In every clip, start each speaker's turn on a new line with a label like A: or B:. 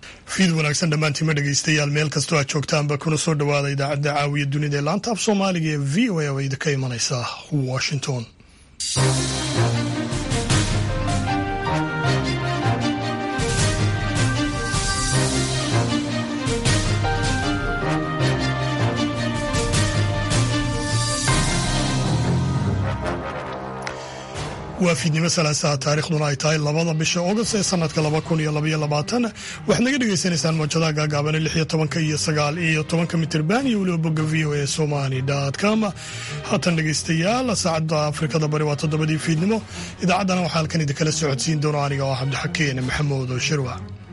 A: fiid wanaagsan dhammaantiima dhegaystayaal meel kastoo aad joogtaanba kuna soo dhowaada idaacadda caawiya dunida ee laanta af soomaaliga ee v o a oo idinka imanaysa washington waa fiidnimo salaasaha taarikhduna ay tahay labada bisha august ee sanadka laba kun iyo labaiyo labaatan waxaad naga dhagaysanaysaan mawjadaha gaagaabane lix iyo tobanka iyo sagaal iyo tobanka mitirban iyo weliba bogga v o a somali com haatan dhegaystayaal saacadda afrikada bari waa toddobadii fiidnimo idaacaddana waxaa halkan idinkala socodsiin doona aniga oo cabdixakeen maxamuud shirwa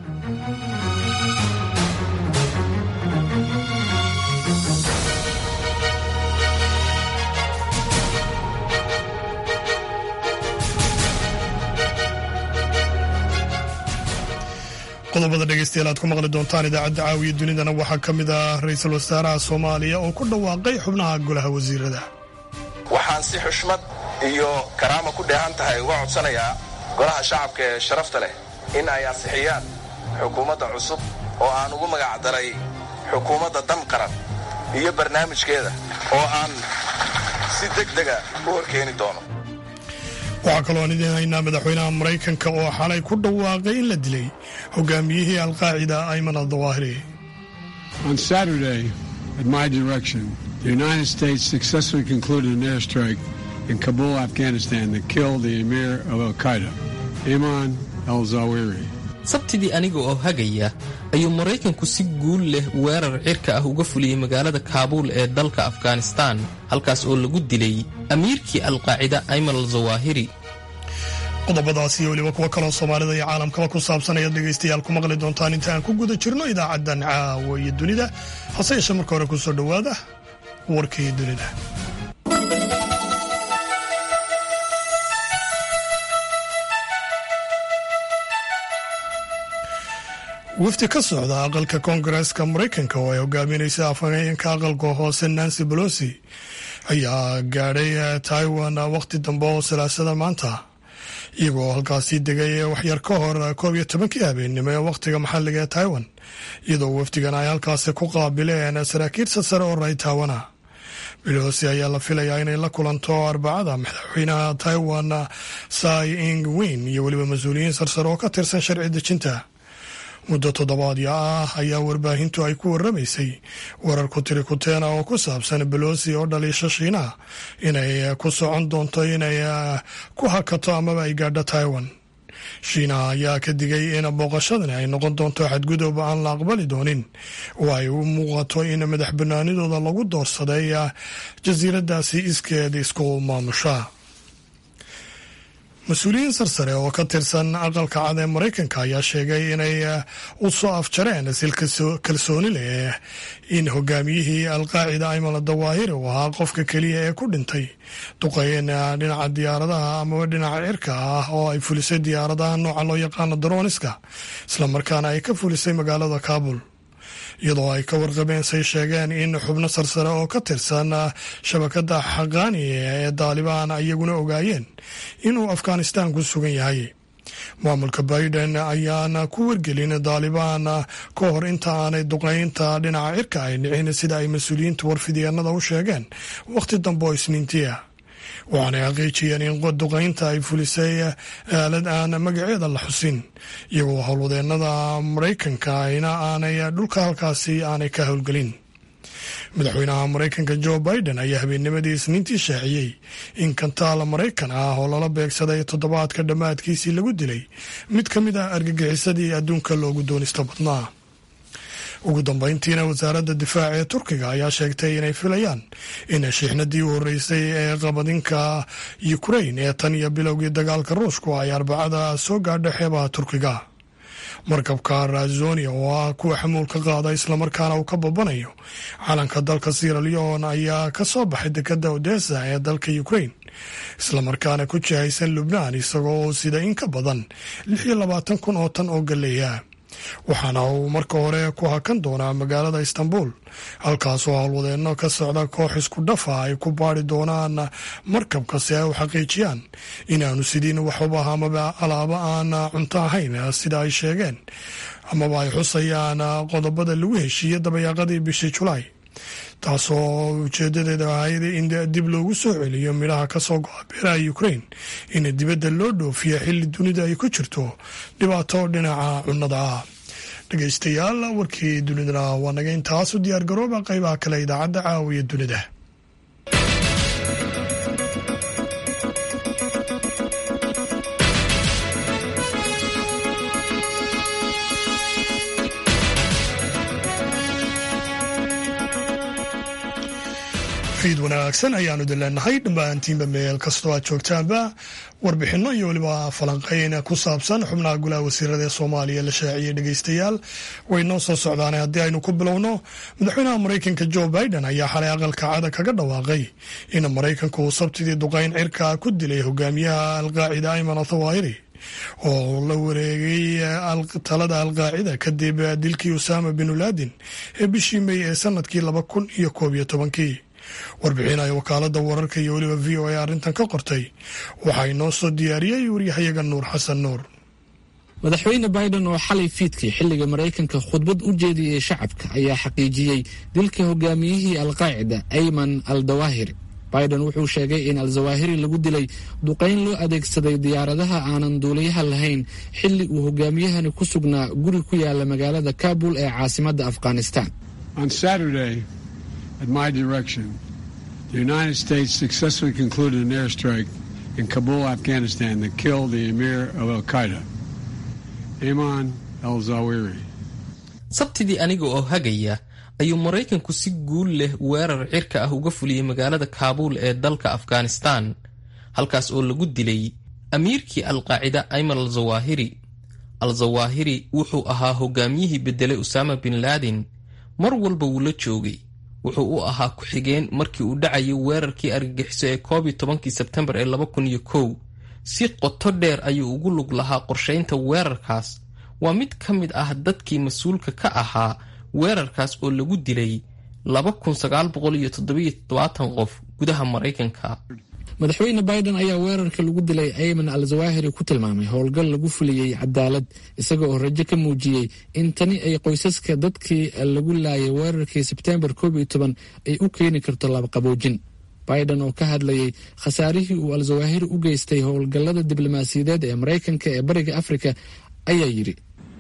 A: qodobada dhegeystayaal aad ku maqli doontaan idaacadda caawiya dunidana waxaa ka mid ah ra-iisul wasaaraha soomaaliya oo ku dhawaaqay xubnaha golaha wasiirada
B: waxaan si xushmad iyo karaama ku dheehan tahay uga codsanayaa golaha shacabka ee sharafta leh in ay ansixiyaan xukuumadda cusub oo aan ugu magacdaray xukuumadda dan qaran iyo barnaamijkeeda oo aan si deg dega u horkeeni doono
A: waxaa kaloo aan idiin haynaa madaxweynaha maraykanka oo xalay ku dhawaaqay in la dilay hogaamiyihii alqaacida ayman aldawaahiri
C: On Saturday, at my direction, the United States successfully concluded an airstrike in Kabul, Afghanistan that killed the emir of Al Qaeda, Ayman al Zawahiri.
D: sabtidii aniga oo hagaya ayuu maraykanku si guul leh weerar cirka ah uga fuliyey magaalada kaabuul ee dalka afghanistaan halkaas oo lagu dilay amiirkii alqaacida ayman al zawaahiri
A: qodobadaas iyo weliba kuwo kaloo soomaalida iyo caalamkaba ku saabsan ayaad dhegaystayaal ku maqli doontaan inta aan ku guda jirno idaacaddan caawa iyo dunida hase yeeshee marka hore kusoo dhowaada warkii dunida wafdi ka socda aqalka koongareeska maraykanka oo ay hogaaminaysa afhayeenka aqalka hoose nancy bolosi ayaa gaadhay taiwan wakhti dambe oo salaasada maanta iyagoo halkaasi degay waxyar ka hor koob iyo tobankii habeennimo ee wakhtiga maxalliga ee taiwan iyadoo wafdigan ay halkaasi ku qaabileen saraakiil sasare oo ray taiwana belosi ayaa la filayaa inay la kulanto arbacada madaxweynaha taiwan sai ing win iyo weliba mas-uuliyiin sarsare oo ka tirsan sharci dejinta muddo toddobaadyo ah ayaa warbaahintu ay ku waramaysay warar ku tiri kuteena oo ku saabsan belosi oo dhaliisha shiinaha inay ku socon doonto inay ku hakato amaba ay gaadho taiwan shiinaha ayaa ka digay in booqashadani ay noqon doonto xadgudub aan la aqbali doonin oo ay u muuqato in madax banaanidooda lagu doorsaday jasiiradaasi iskeed isku maamusha mas-uuliyiin sarsare oo ka tirsan aqalka cad ee maraykanka ayaa sheegay inay u soo afjareen sil kalsooni leh in hogaamiyihii alqaacida ayman dawaahiri uu ahaa qofka keliya ee ku dhintay duqeyn dhinaca diyaaradaha amaba dhinaca cirka ah oo ay fulisay diyaaradaha nooca loo yaqaano daroniska islamarkaana ay ka fulisay magaalada kabul iyadoo ay ka warqabeen say sheegeen in xubno sarsare oo ka tirsan shabakada xaqaani ee daalibaan iyaguna ogaayeen inuu afghanistan ku sugan yahay maamulka biden ayaana ku wargelin daalibaan ka hor inta aanay duqeynta dhinaca cirka ay dhicin sida ay mas-uuliyiinta warfidyaenada u sheegeen wakhti dambe oo isniintiya waxaanay xaqiijiyeen in duqeynta ay fulisay aalad aan magaceeda la xusin iyagoo howlwadeennada maraykanka ina aanay dhulka halkaasi aanay ka howlgelin madaxweynaha maraykanka jo biden ayaa habeennimadii isniintii shaaciyey in kantaal maraykan ah oo lala beegsaday toddobaadka dhammaadkiisii lagu dilay mid ka mid ah argagixisadii adduunka loogu doonista badnaa ugu dambeyntiina wasaaradda difaaca ee turkiga ayaa sheegtay inay filayaan in shiixnadii u horreysay ee qabadinka ukrain ee tan iyo bilowgii dagaalka ruushku ay arbacada soo gaadha xeebaha turkiga markabka razonia oo ah kuwa xamuulka qaada islamarkaana uu ka babanayo calanka dalka sierra leon ayaa ka soo baxay dekadda odessa ee dalka ukrain islamarkaana ku jihaysan lubnaan isagoo sida in ka badan lix iyo labaatan kun oo tan oo galeeya waxaana uu marka hore ku hakan doonaa magaalada istanbul halkaasoo howlwadeenno ka socda koox isku dhafa ay ku baari doonaan markabka si ay u xaqiijiyaan inaanu sidiin waxuba amaba alaabo aan cunto ahayn sida ay sheegeen amaba ay xusayaan qodobada lagu heshiiyey dabayaaqadii bishii julaay taasoo ujeedadeeda ahayd in dib loogu soo celiyo midhaha kasoo go-a beeraha ukrain in dibadda loo dhoofiyo xilli dunida ay ku jirto dhibaato dhinaca cunnada ah dhegeystayaal warkii dunidana waa naga intaas u diyaar garooba qeybaha kale idaacadda caawiya dunida fiid wanaagsan ayaanu idin leenahay dhammaantiinba meel kastoo aad joogtaanba warbixinno iyo weliba falanqeyn ku saabsan xubnaha golaha wasiirada ee soomaaliya la shaaciyey dhegeystayaal way noo soo socdaane haddii aynu ku bilowno madaxweynaha maraykanka jo biden ayaa xalay aqalka cada kaga dhawaaqay in maraykanku uu sabtidii duqeyn cirka ku dilay hogaamiyaha alqaacida ayman athawahiri oo la wareegay talada alqaacida kadib dilkii usaama bin laadin ee bishii mey ee sanadkii laba kun iyo koob iyo tobankii warbixin ay wakaalada wararka iyo weliba v o a arrintan ka qortay waxaa inoo soo diyaariyey waryahayaga nuur xasan nuur
E: madaxweyne biden oo xalay fiidkii xilliga maraykanka khudbad u jeediyey shacabka ayaa xaqiijiyey dilka hogaamiyihii alqaacida ayman al dawahiri biden wuxuu sheegay in al-zawahiri lagu dilay duqayn loo adeegsaday diyaaradaha aanan duuliyaha lahayn xilli uu hogaamiyahani ku sugnaa guri ku yaala magaalada kabul ee caasimadda afghanistan
C: At my direction, the United States successfully concluded an airstrike in Kabul, Afghanistan that killed the emir of Al Qaeda, Ayman al Zawahiri.
D: sabtidii aniga oo hagaya ayuu maraykanku si guul leh weerar cirka ah uga fuliyey magaalada kaabuul ee dalka afghanistan halkaas oo lagu dilay amiirkii alqaacida ayman al zawahiri al zawahiri wuxuu ahaa hogaamiyihii beddelay usaama bin laadin mar walba wuu la joogay wuxuu u ahaa ku-xigeen markii uu dhacayay weerarkii argagixiso ee koob iyo tobankii sebtembar ee laba kun iyo kow si qoto dheer ayuu ugu lug lahaa qorshaynta weerarkaas waa mid ka mid ah dadkii mas-uulka ka ahaa weerarkaas oo lagu dilay laba kun sagaal boqol iyo toddobiyo toddobaatan qof gudaha maraykanka
E: madaxweyne biden ayaa weerarka lagu dilay ayman al zawahiri ku tilmaamay howlgal lagu fuliyey cadaalad isaga oo rajo ka muujiyey in tani ay qoysaska dadkii lagu laayay weerarkii sebtembar koob iyo toban ay u keeni karto labaqaboojin biden oo ka hadlayay khasaarihii uu al zawahiri u geystay howlgallada diblomaasiyadeed ee maraykanka ee bariga afrika ayaa yidhi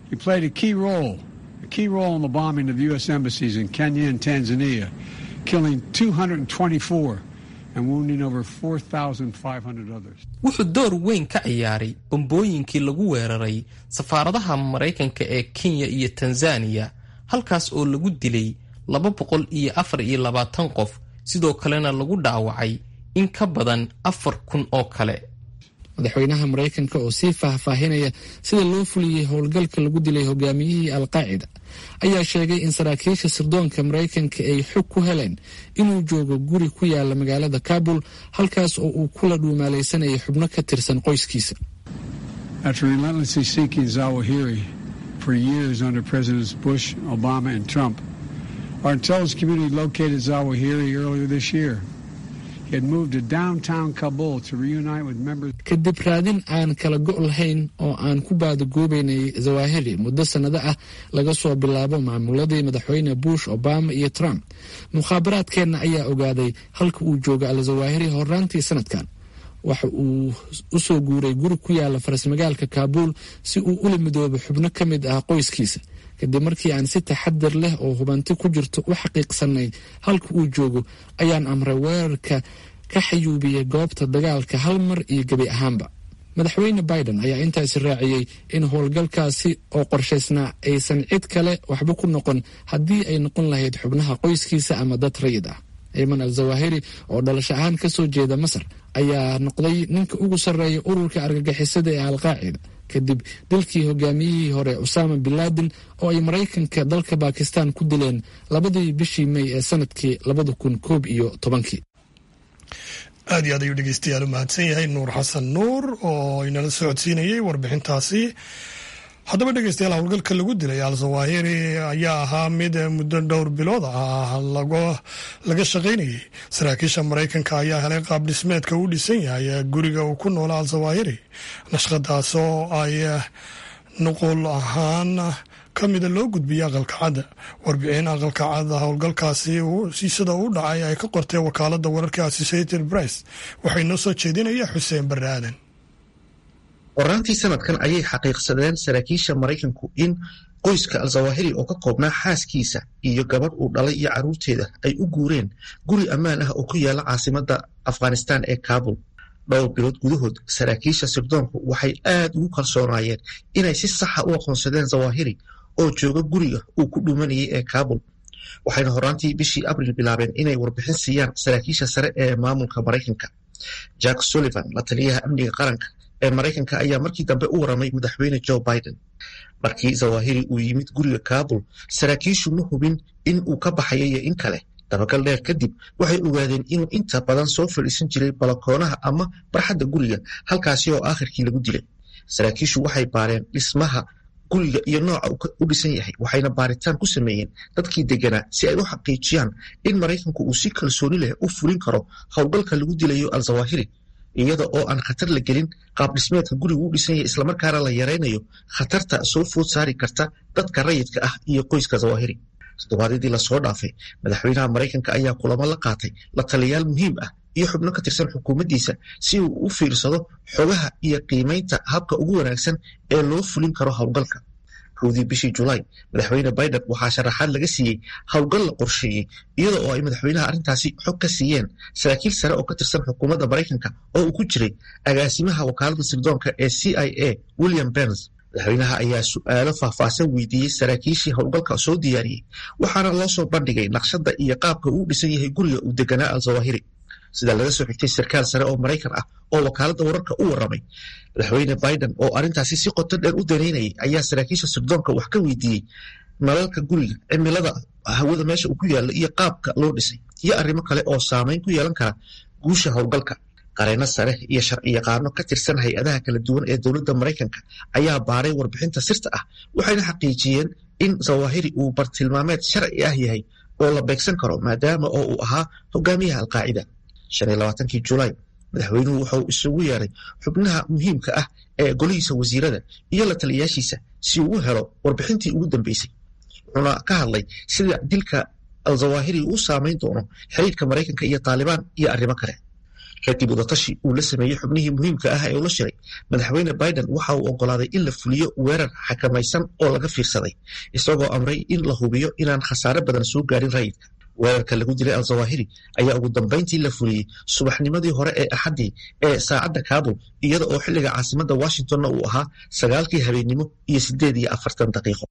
C: key role in the bombing of U.S. embassies in Kenya and Tanzania, killing 224 and wounding over 4,500 others.
D: wuxuu door weyn ka ciyaaray bombooyinkii lagu weeraray safaaradaha maraykanka ee kenya iyo tanzaniya halkaas oo lagu dilay laba boqol iyo afar iyo labaatan qof sidoo kalena lagu dhaawacay in ka badan afar kun oo kale
E: madaxweynaha maraykanka oo sii faahfaahinaya sida loo fuliyey howlgalka lagu dilay hogaamiyihii alqaacida ayaa sheegay in saraakiisha sirdoonka maraykanka ay xog ku heleen inuu joogo guri ku yaala magaalada kabul halkaas oo uu kula dhuumaalaysanayay xubno ka tirsan qoyskiisa
C: After relentlessly seeking Zawahiri for years under Presidents Bush, Obama, and Trump, our intelligence community located Zawahiri earlier this year. He had moved to downtown Kabul to reunite with members.
E: kadib raadin aan kala go' lahayn oo aan ku baadagoobaynay zawahiri muddo sannado ah laga soo bilaabo maamuladii madaxweyne bush obama iyo trump mukhaabaraadkeenna ayaa ogaaday halka uu joogo al zawahiri horaantii sanadkan waxa uu u soo guuray guri ku yaala farasmagaalka kaabuul si uu ula midoobo xubno ka mid ah qoyskiisa kadib markii aan si taxadar leh oo hubanti ku jirto u xaqiiqsanay halka uu joogo ayaan amray weerarka ka xayuubiyey goobta dagaalka hal mar iyo gebi ahaanba madaxweyne biden ayaa intaasi raaciyey in howlgalkaasi oo qorshaysnaa aysan cid kale waxba ku noqon haddii ay noqon lahayd xubnaha qoyskiisa ama dad rayid ah ayman al zawahiri oo dhalasho ahaan ka soo jeeda masar ayaa noqday ninka ugu sarreeya ururka argagixisada ee alqaacida kadib dilkii hogaamiyihii hore usaama bin laden oo ay maraykanka dalka bakistan ku dileen labadii bishii mey ee sanadkii labada kun koob iyo tobankii
A: aad iyo aad ayuu dhegeystayaal u mahadsan yahay nuur xasan nuur oo inala socodsiinayay warbixintaasi haddaba dhegeystayaal howlgalka lagu dilay al-zawahiri ayaa ahaa mid muddo dhowr bilood ah laga shaqaynayay saraakiisha maraykanka ayaa helay qaab dhismeedka uu dhisan yahay guriga uu ku noola al-zawahiri nashqadaas oo ay nuqul ahaan ka mida loo gudbiyay aqalka cadda warbixin aqalka cadda howlgalkaasi sida u dhacay ay ka qortay wakaalada wararka associated press waxay noo soo jeedinaya xuseen barre aadan
F: qoraantii sanadkan ayay xaqiiqsadeen saraakiisha maraykanku in qoyska al-zawahiri oo ka koobnaa xaaskiisa iyo gabadh uu dhalay iyo carruurteeda ay u guureen guri ammaan ah oo ku yaala caasimadda afghanistan ee kabul dhowr bilood gudahood saraakiisha sirdoonku waxay aad ugu kalsoonaayeen inay si saxa u aqoonsadeen zawahiri oo jooga guriga uu ku dhuumanayay ee kabul waxayna horaantii bishii abril bilaabeen inay warbixin siiyaan saraakiisha sare ee maamulka maraykanka jack sullivan la taliyaha amniga qaranka ee maraykanka ayaa markii dambe u waramay madaxweyne joe biden markii zawahiri uu yimid guriga kabul saraakiishu ma hubin in uu ka baxayo iyo in kale dabagal dheer kadib waxay ogaadeen inuu inta badan soo fadhiisan jiray balakoonaha ama barxadda guriga halkaasi oo aakhirkii lagu dilay saraakiishu waxay baareen dhismaha guriga iyo nooca u dhisan yahay waxayna baaritaan ku sameeyeen dadkii deganaa si ay u xaqiijiyaan in maraykanku uu si kalsooni leh u fulin karo howlgalka lagu dilayo al-zawahiri iyada oo aan khatar la gelin qaab dhismeedka gurigu u dhisan yahay islamarkaana la yaraynayo khatarta soo food saari karta dadka rayidka ah iyo qoyska zawahiri toddobaadyadii lasoo dhaafay madaxweynaha maraykanka ayaa kulamo la qaatay la taliyayaal muhiim ah iyo xubno ka tirsan xukuumaddiisa si uu u fiirsado xogaha iyo qiimaynta habka ugu wanaagsan ee loo fulin karo howlgalka kowdii bishii julaay madaxweyne biden waxaa sharaxaad laga siiyey howlgal la qorsheeyey iyada oo ay madaxweynaha arrintaasi xog ka siiyeen saraakiil sare oo ka tirsan xukuumadda maraykanka oo uu ku jiray agaasimaha wakaaladda sirdoonka ee c i a william berns madaxweynaha ayaa su-aalo faahfaahsan weydiiyey saraakiishii howlgalka soo diyaariyey waxaana loo soo bandhigay naqshadda iyo qaabka uu dhisan yahay guriga uu deganaa al-zawahiri sida laga soo xigtay sarkaal sare oo maraykan ah oo wakaaladda wararka u warramay madaxweyne biden oo arrintaasi si qoto dheer u daneynayay ayaa saraakiisha sirdoonka wax ka weydiiyey nalalka guriga cimilada hawada meesha uu ku yaallo iyo qaabka loo dhisay iyo arrimo kale oo saameyn ku yeelan kara guusha howlgalka qareeno sare iyo sharciyaqaano ka tirsan hay-adaha kala duwan ee dowladda maraykanka ayaa baaray warbixinta sirta ah waxayna xaqiijiyeen in zawahiri uu bartilmaameed sharci ah yahay oo la beegsan karo maadaama oo uu ahaa hogaamiyaha alqaacida shan iyo labaatankii julaay madaxweynuhu wuxuu isugu yeeray xubnaha muhiimka ah ee golihiisa wasiirada iyo la taliyayaashiisa si uu u helo warbixintii ugu dambeysay wuxuuna ka hadlay sida dilka al-zawahiri uu saameyn doono xiriirka maraykanka iyo taalibaan iyo arrimo kale kadib wadatashi uu la sameeyey xubnihii muhiimka ah ee ula shiray madaxweyne biden waxa uu oggolaaday in la fuliyo weerar xakamaysan oo laga fiirsaday isagoo amray in la hubiyo inaan khasaare badan soo gaarin rayidka weerarka lagu dilay al-zawahiri ayaa ugu dambayntii la fuliyey subaxnimadii hore ee axaddii ee saacadda kabul iyada oo xilliga caasimadda washingtonna uu ahaa sagaalkii habeennimo iyo siddeed iyo afartan daqiiqo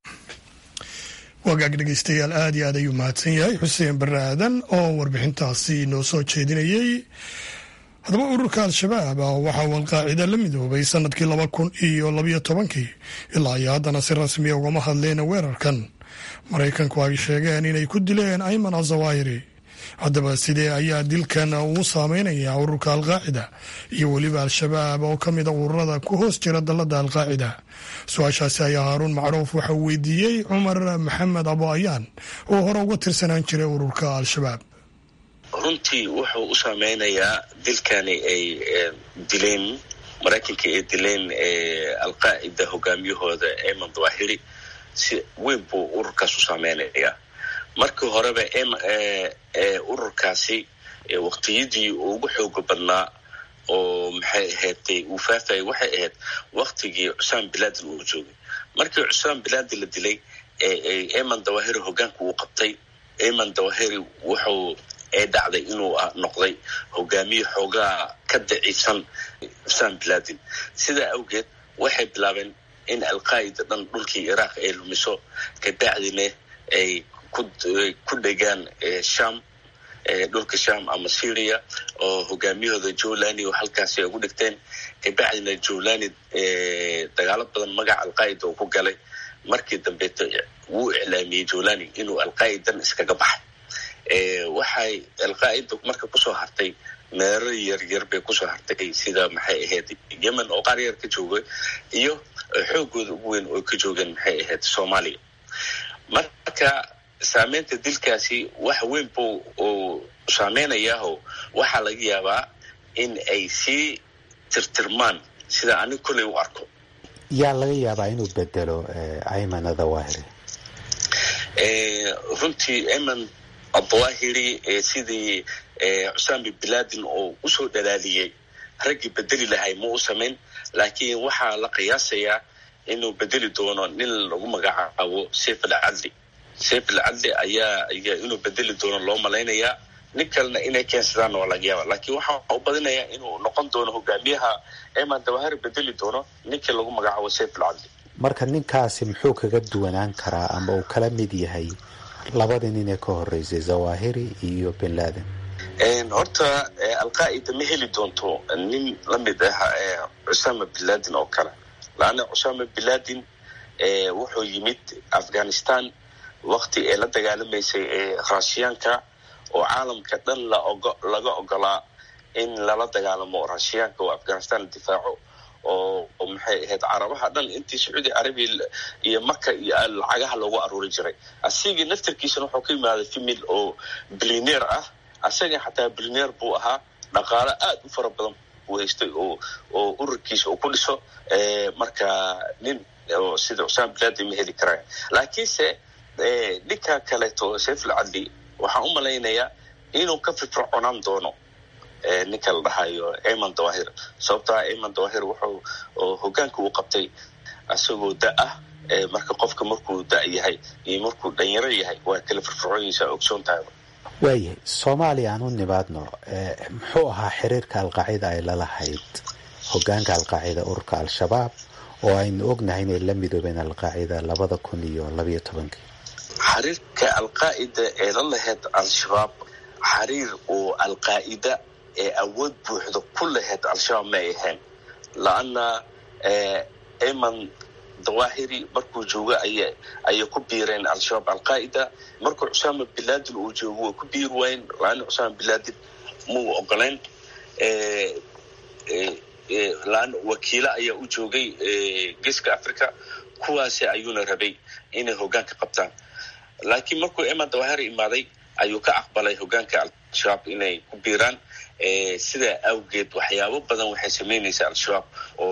A: wagaag dhegeystayaal aad iyo aad ayuu mahadsan yahay xuseen barre aadan oo warbixintaasi noo soo jeedinayey haddaba ururka al-shabaab waxaa uu alqaacida la midoobay sanadkii laba kun iyo labayo tobankii ilaa iyo haddana si rasmiya ugama hadleen weerarkan maraykanku ay sheegeen inay ku dileen ayman azawahiri haddaba sidee ayaa dilkan uu saameynayaa ururka alqaacida iyo weliba al-shabaab oo ka mida ururada ku hoos jira dalada alqaacida su-aashaasi ayaa haaruun macruuf waxa uu weydiiyey cumar maxamed abo ayaan oo hore uga tirsanaan jiray ururka al-shabaab
G: runtii wuxuu u saameynayaa dilkani ay dileen maraykanka ay dileen alqaacida hogaamiyahooda eman dawahiri si weyn buu ururkaas u saameynayaa markii horeba ururkaasi waqtiyadii ugu xooga badnaa oo maxay ahaydtay uu faafayay waxay ahayd waktigii cusaan bilaadin uu joogay markii cusaan bilaadi la dilay eman dawahiri hogaanka uu qabtay eman dawahiri wuxuu ee dhacday inuu noqday hogaamiye xoogaa ka daciifsan cusaan bilaadin sidaa awgeed waxay bilaabeen in alqaa'ida dhan dhulkii iraaq ay lumiso kabacdina ay ku dhegaan sham dhulka sham ama syria oo hogaamiyahooda jolani oo halkaasi ay ugu dhigteen kabacdina jolani dagaalo badan magaca alqaa'ida uu ku galay markii dambeeto wuu iclaamiyey jolani inuu alqaa'idan iskaga baxay waxay alqaa'ida marka kusoo hartay meero yaryar bay kusoo hartay sida maxay ahayd yemen oo qaar yar ka jooga iyo xoogooda ugu weyn oo ka joogeen maxay ahayd soomaaliya marka saameynta dilkaasi wax weyn buu uu saameynayaho waxaa laga yaabaa in ay sii tirtirmaan sida anig kolley u arko
H: yaa laga yaabaa inuu bedelo ayman adawahiri
G: runtii ayman adawahiri sidii cusaami bilaadin oo usoo dhalaaliyey raggii bedeli lahay ma u samayn laakiin waxaa la qiyaasayaa inuu bedeli doono nin lagu magacaabo saif alcadli saif alcadli ayaa inuu bedeli doono loo malaynayaa nin kalena inay keensadaan waa laga yaaba laakiin waxaa u badinayaa inuu noqon doono hogaamiyaha eman dawahari bedeli doono ninkii lagu magacaabo saif alcadli
H: marka ninkaasi muxuu kaga duwanaan karaa ama uu kala mid yahay labadii nin ee ka horeysay zawahiri iyo bin laden
G: horta alqaa'ida ma heli doonto nin la mid ah cusaama bin laden oo kale laanna cusaama bin laden wuxuu yimid afghanistan wakti ee la dagaalamaysay ee raashiyaanka oo caalamka dhan laga ogolaa in lala dagaalamo raashiyaanka oo afghanistan la difaaco oo maxay ahayd carabaha dhan intii sacuudi carabiya iyo maka iyo lacagaha loogu aruuri jiray asigii naftarkiisana wuxuu ka yimaaday femil oo bilineer ah asaga xataa bilineer buu ahaa dhaqaalo aad u fara badan buu haystay oo oo ururkiisa uu ku dhiso marka nin sida cusaam bilaadi ma heli karaya laakiinse ninka kaleeto saif alcadli waxaan u malaynayaa inuu ka firfirconaan doono ninka la dhahayo aman dawahir sababtaa aman dawahir wuxuu hogaanka uu qabtay isagoo da ah marka qofka markuu da yahay iyo markuu dhanyaro yahay waa kala firfircoonyiisa ogsoon tahay
H: waayahay soomaaliya aan u nimaadno muxuu ahaa xiriirka alqaacida ay lalahayd hogaanka alqaacida ururka al-shabaab oo aynu ognahay inay la midoobeen alqaacida labada kun iyo labayo tobankii
G: xiriirka alqaa'ida ee la lahayd al-shabaab xiriir oo alqaa'ida ee awood buuxda ku lahayd al-shabaab ma ay ahayn la-anna eman dawahiri markuu joogo aya ayay ku biireen al-shabaab alqaa'ida markuu cusaama bilaadin uu joogo way ku biiri waayeen la-anna cusaama bilaadin muu ogolayn la-anna wakiilo ayaa u joogay geeska africa kuwaasi ayuuna rabay inay hogaanka qabtaan laakiin markuu eman dawahiri imaaday ayuu ka aqbalay hogaanka al-shabaab inay ku biiraan sidaa awgeed waxyaabo badan waxay samaynaysaa al-shabaab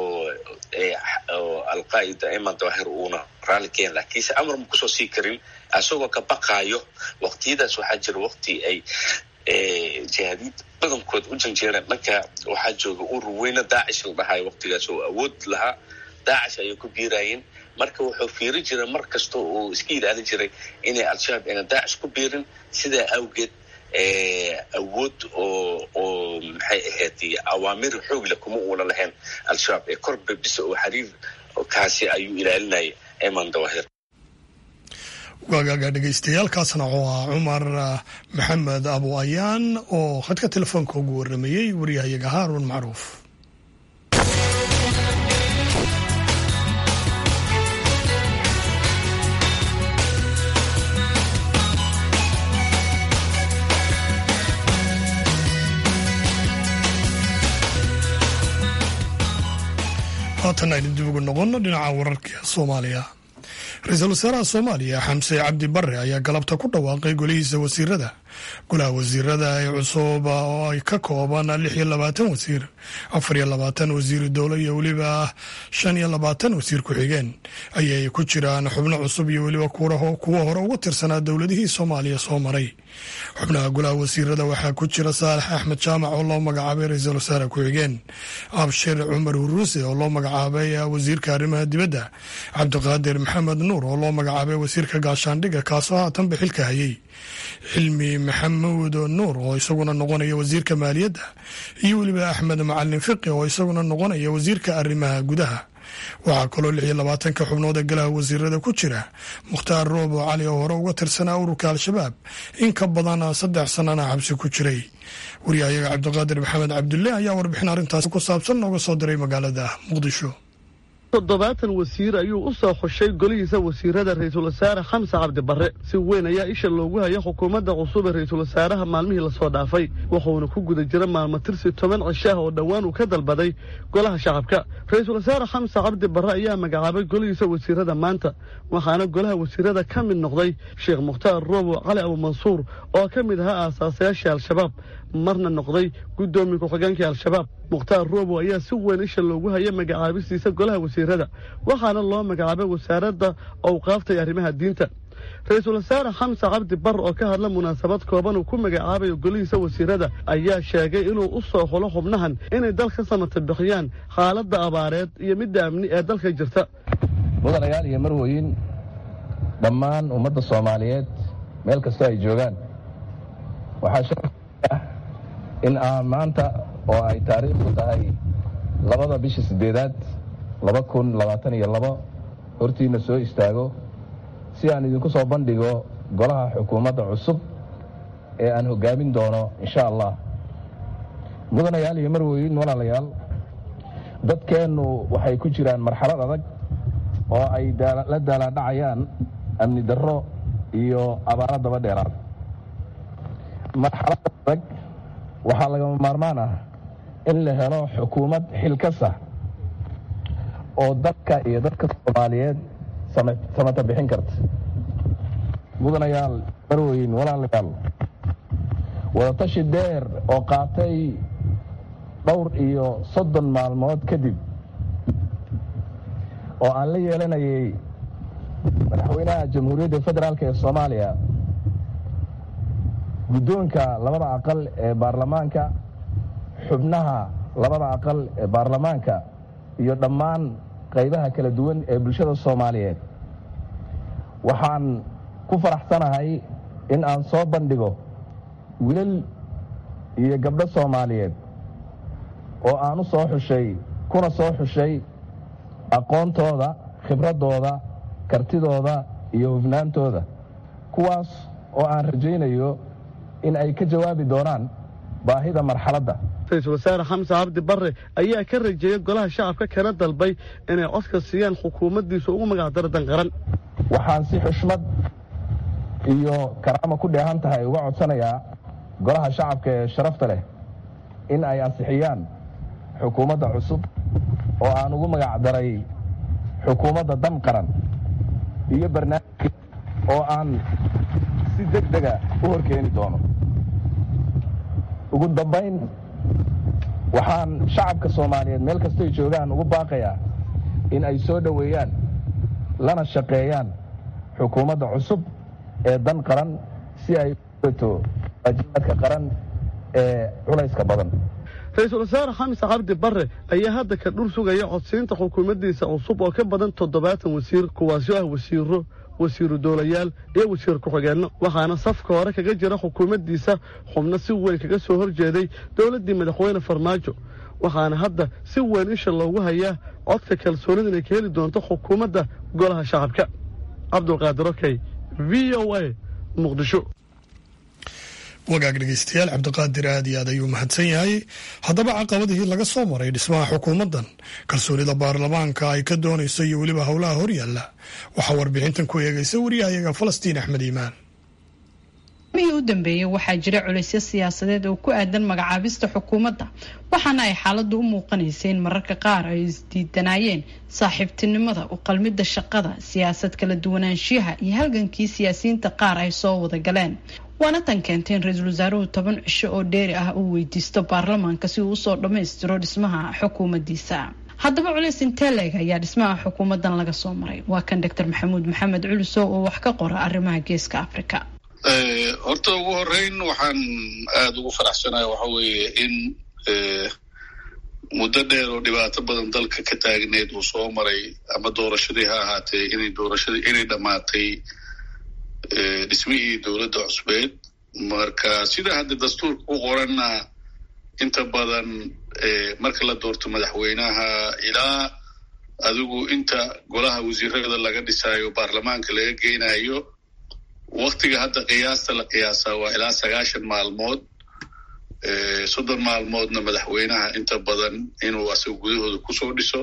G: oo alqaa'ida eman dawahir uuna raalli keen laakiinse amar ma kusoo sii karin isagoo ka baqaayo waqtiyadaas waxaa jira waqti ay jihaadiid badankood u janjeereen dhanka waxaa jooga urur weyne daacish la dhahayo waqtigaas oo awood lahaa daacish ayay ku biiraayeen marka wuxuu fiiri jiray mar kasta uu iska ilaalin jiray inay al-shabaab ayna daacish ku biirin sidaa awgeed awood oo oo maxay ahayd awaamir xoogle kuma uuna lahayn al-shabaab ee korba bisa oo xiriir kaasi ayuu ilaalinayay eman dawahir
A: waagaaga dhegeystayaaalkaasna wuxuu ahaa cumar maxamed abu ayaan oo khadka telefoonka ugu waramayey waryahayaga haarun macruuf haatan aynu dib ugu noqonno dhinaca wararka soomaaliya ra-iisul wasaaraha soomaaliya xamse cabdi bare ayaa galabta ku dhawaaqay golihiisa wasiirada golaha wasiirada ee cusub oo ay ka kooban lix iyo labaatan wasiir afar iyo labaatan wasiiru dowlo iyo weliba shan iyo labaatan wasiir ku-xigeen ayay ku jiraan xubno cusub iyo weliba kuwa hore uga tirsanaa dowladihii soomaaliya soo maray xubnaha golaha wasiirada waxaa ku jira saalax axmed jaamac oo loo magacaabay ra-iisul wasaare ku-xigeen abshir cumar huruuse oo loo magacaabay wasiirka arrimaha dibadda cabdiqaadir maxamed nuur oo loo magacaabay wasiirka gaashaandhigga kaasoo haatanba xilka hayay xilmi maxamuud nuur oo isaguna noqonaya wasiirka maaliyadda iyo weliba axmed macalin fiqi oo isaguna noqonaya wasiirka arrimaha gudaha waxaa kaloo lix iyo labaatanka xubnood ee golaha wasiirada ku jira mukhtaar roobo cali oo hore uga tirsanaa ururka al-shabaab in ka badan saddex sanana xabsi ku jiray waryahayaga cabdiqaadir maxamed cabdulle ayaa warbixin arrintaasi ku saabsan nooga soo diray magaalada muqdisho
I: toddobaatan wasiir ayuu u soo xushay golihiisa wasiirada ra-iisul wasaare xamse cabdi barre si weyn ayaa isha loogu haya xukuumadda cusub ee ra-iisul wasaaraha maalmihii lasoo dhaafay wuxuuna ku guda jira maalmo tirsi toban cishaah oo dhowaan uu ka dalbaday golaha shacabka ra-iisul wasaare xamse cabdi barre ayaa magacaabay golihiisa wasiirada maanta waxaana golaha wasiirada ka mid noqday sheekh mukhtaar roobo cali abumansuur oo ka mid ahaa aasaasayaashii al-shabaab marna noqday guddoomiye ku-xigeenkii al-shabaab mukhtaar roobo ayaa si weyn isha loogu hayay magacaabistiisa golaha wasiirada waxaana loo magacaabay wasaaradda owqaafta iyo arrimaha diinta ra-iisul wasaare xamse cabdi bar oo ka hadla munaasabad kooban uu ku magacaabayo golihiisa wasiirada ayaa sheegay inuu u soo xulo xubnahan inay dalka samata bixiyaan xaaladda abaareed iyo midda amni ee dalka jirta
B: mudanayaal iyo marwooyin dhammaan ummadda soomaaliyeed meel kastoo ay joogaan waxaa sharaf ah in aan maanta oo ay taariikhdu tahay labada bisha siddeedaad laba kun labaatan iyo labo hortiinna soo istaago si aan idinku soo bandhigo golaha xukuumadda cusub ee aan hoggaamin doono insha allah mudanayaal iyo marwooyin walaalayaal dadkeennu waxay ku jiraan marxalad adag oo ay la daalaadhacayaan amni darro iyo abaaro daba dheeraad marxalada adag waxaa lagama maarmaan ah in la helo xukuumad xilkasa oo dadka iyo dadka soomaaliyeed samata bixin karta mudanayaal marweyn walaalayaal wadatashi dheer oo qaatay dhowr iyo soddon maalmood kadib oo aan la yeelanayay madaxweynaha jamhuuriyadda federaalk ee soomaaliya guddoonka labada aqal ee baarlamaanka xubnaha labada aqal ee baarlamaanka iyo dhammaan qaybaha kala duwan ee bulshada soomaaliyeed waxaan ku faraxsanahay in aan soo bandhigo wilal iyo gabdho soomaaliyeed oo aan u soo xushay kuna soo xushay aqoontooda khibraddooda kartidooda iyo hufnaantooda kuwaas oo aan rajaynayo in ay ka jawaabi doonaan baahida marxaladda
I: ra-iisul wasaare xamse cabdi barre ayaa ka rajeeyey golaha shacabka kana dalbay inay codka siiyaan xukuumaddiisa ugu magacdaro danqaran
B: waxaan si xushmad iyo karaamo ku dheehan tahay uga codsanayaa golaha shacabka ee sharafta leh in ay ansixiyaan xukuumadda cusub oo aan ugu magacdaray xukuumadda dan qaran iyo barnaamijka oo aan si deg dega u horkeeni doono ugu dambayn waxaan shacabka soomaaliyeed meel kastoy joogaan ugu baaqayaa in ay soo dhoweeyaan lana shaqeeyaan xukuumadda cusub ee dan qaran si ay ugato waajibaadka qaran ee culayska badan
I: ra-iisul wasaare xamse cabdi barre ayaa hadda ka dhur sugaya codsiinta xukuumaddiisa cusub oo ka badan toddobaatan wasiir kuwaasoo ah wasiiro wasiiru doolayaal iyo wasiir ku-xigeenno waxaana safka hore kaga jira xukuumaddiisa xubno si weyn kaga soo horjeeday dowladdii madaxweyne farmaajo waxaana hadda si weyn isha loogu hayaa codka kalsoonida inay ka heli doonto xukuumadda golaha shacabka cabdulqaadir okey v o a muqdisho
A: wagaag dhegeystayaal cabdiqaadir aad iyo aad ayuu mahadsan yahay haddaba caqabadihii laga soo maray dhismaha xukuumaddan kalsoonida baarlamaanka ay ka doonayso iyo weliba howlaha horyaalla waxaa warbixintan ku eegaysa wariyahayaga falastiin axmed iimaan
J: mihii u dambeeyey waxaa jira culaysyo siyaasadeed oo ku aadan magacaabista xukuumadda waxaana ay xaaladdu u muuqanaysay in mararka qaar ay isdiidanaayeen saaxiibtinimada u qalmidda shaqada siyaasad kala duwanaanshiyaha iyo halgankii siyaasiyiinta qaar ay soo wada galeen waana tan keentay in ra-iisul wasaaruhu toban cisho oo dheeri ah uu weydiisto baarlamaanka si uu usoo dhammaystiro dhismaha xukuumaddiisa haddaba culays intee leeg ayaa dhismaha xukuumaddan laga soo maray waa kan doctor maxamuud maxamed culusow oo wax ka qora arrimaha geeska africa
K: horta ugu horeyn waxaan aada ugu faraxsanahay waxa weeye in muddo dheer oo dhibaato badan dalka ka taagneed uu soo maray ama doorashadii ha ahaatee inay doorashadii inay dhammaatay dhismihii dowladda cusbeed marka sida hadda dastuurka ku qoranna inta badan marka la doorto madaxweynaha ilaa adigu inta golaha wasiirada laga dhisaayo baarlamaanka laga geynayo waktiga hadda qiyaasta la qiyaasaa waa ilaa sagaashan maalmood soddon maalmoodna madaxweynaha inta badan inuu asaga gudahooda kusoo dhiso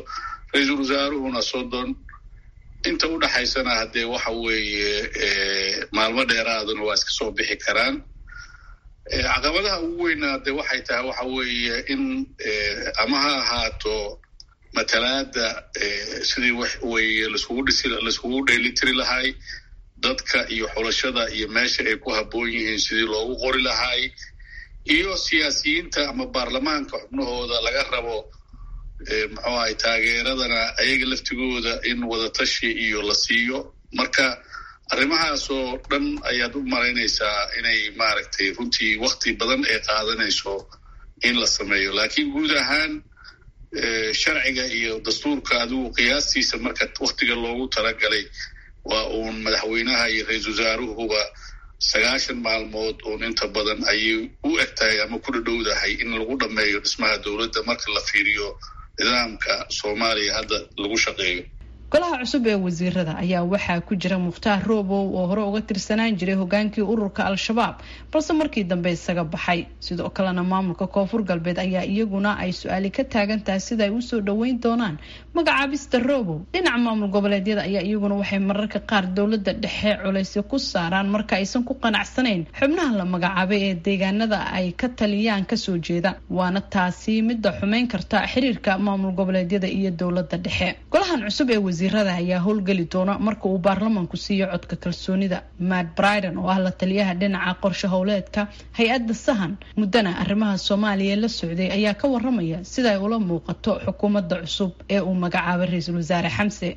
K: ra-iisul wasaaruhuna soddon inta u dhaxaysana haddee waxa weeye maalmo dheeraaduna waa iska soo bixi karaan caqabadaha ugu weyna de waxay tahay waxa weeye in ama ha ahaato matalaada sidii wax weye laiskugu dhisi laiskugu dheelitiri lahay dadka iyo xulashada iyo meesha ay ku habboon yihiin sidii loogu qori lahay iyo siyaasiyiinta ama baarlamaanka xubnahooda laga rabo muxuu ahay taageeradana ayaga laftigooda in wadatashi iyo la siiyo marka arrimahaasoo dhan ayaad u malaynaysaa inay maaragtay runtii wakti badan ay qaadanayso in la sameeyo laakiin guud ahaan sharciga iyo dastuurka adigu qiyaastiisa marka waktiga loogu talagalay waa uun madaxweynaha iyo ra-iisul wasaaruhuba sagaashan maalmood uun inta badan ayay u eg tahay ama ku dhadhowdahay in lagu dhammeeyo dhismaha dowladda marka la fiiriyo nidaamka soomaaliya hadda lagu shaqeeyo
J: golaha cusub ee wasiirada ayaa waxaa ku jira mukhtaar roobow oo hore uga tirsanaan jiray hogaankii ururka al-shabaab balse markii dambe isaga baxay sidoo kalena maamulka koonfur galbeed ayaa iyaguna ay su-aali ka taagan tahay sida ay usoo dhoweyn doonaan magacaabista roobow dhinaca maamul goboleedyada ayaa iyaguna waxay mararka qaar dowlada dhexe culaysyo ku saaraan marka aysan ku qanacsanayn xubnaha la magacaabay ee deegaanada ay ka taliyaan kasoo jeeda waana taasi midda xumeyn karta xiriirka maamul goboleedyada iyo dowlada dhexe golahan cusub ee wasiirada ayaa howlgeli doona marka uu baarlamaanku siiyo codka kalsoonida matt briden oo ah la taliyaha dhinaca qorshe howleedka hay-adda sahan muddana arrimaha soomaaliya la socday ayaa ka waramaya sida ay ula muuqato xukuumadda cusub ee uu magacaabay ra-iisul wasaare xamse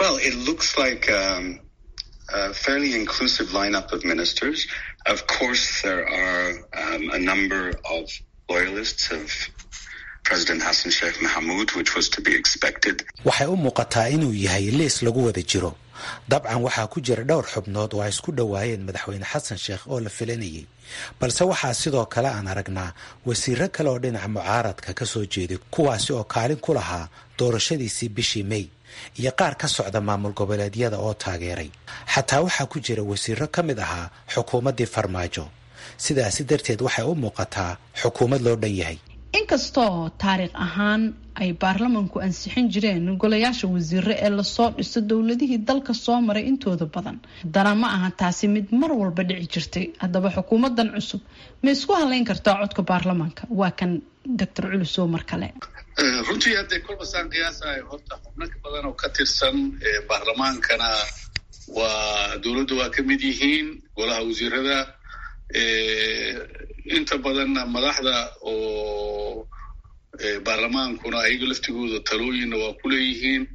L: a fairly inclusive lineup of ministers. Of course, there are um, a number of loyalists of President Hassan Sheikh Mohamud, which was to be expected.
H: waxay u muuqataa inuu yahay liis lagu wada jiro dabcan waxaa ku jira dhowr xubnood oo ay isku dhowaayeen madaxweyne xasan sheekh oo la filanayay balse waxaa sidoo kale aan aragnaa wasiiro kale oo dhinaca mucaaradka ka soo jeeday kuwaasi oo kaalin ku lahaa doorashadiisii bishii may iyo qaar ka socda maamul goboleedyada oo taageeray xataa waxaa ku jira wasiiro ka mid ahaa xukuumaddii farmaajo sidaasi darteed waxay u muuqataa xukuumad loo dhan yahay
J: inkastoo taariikh ahaan ay baarlamanku ansixin jireen golayaasha wasiire ee lasoo dhiso dowladihii dalka soo maray intooda badan haddana ma aha taasi mid mar walba dhici jirtay haddaba xukuumadan cusub ma isku haleyn kartaa codka baarlamaanka waa kan doctor culusow mar kale
K: runtii haddee kolba saan qiyaasayo horta xubno badan oo ka tirsan baarlamaankana waa dowladda waa ka mid yihiin golaha wasiirada inta badanna madaxda oo baarlamaankuna ayaga laftigooda talooyinna waa ku leeyihiin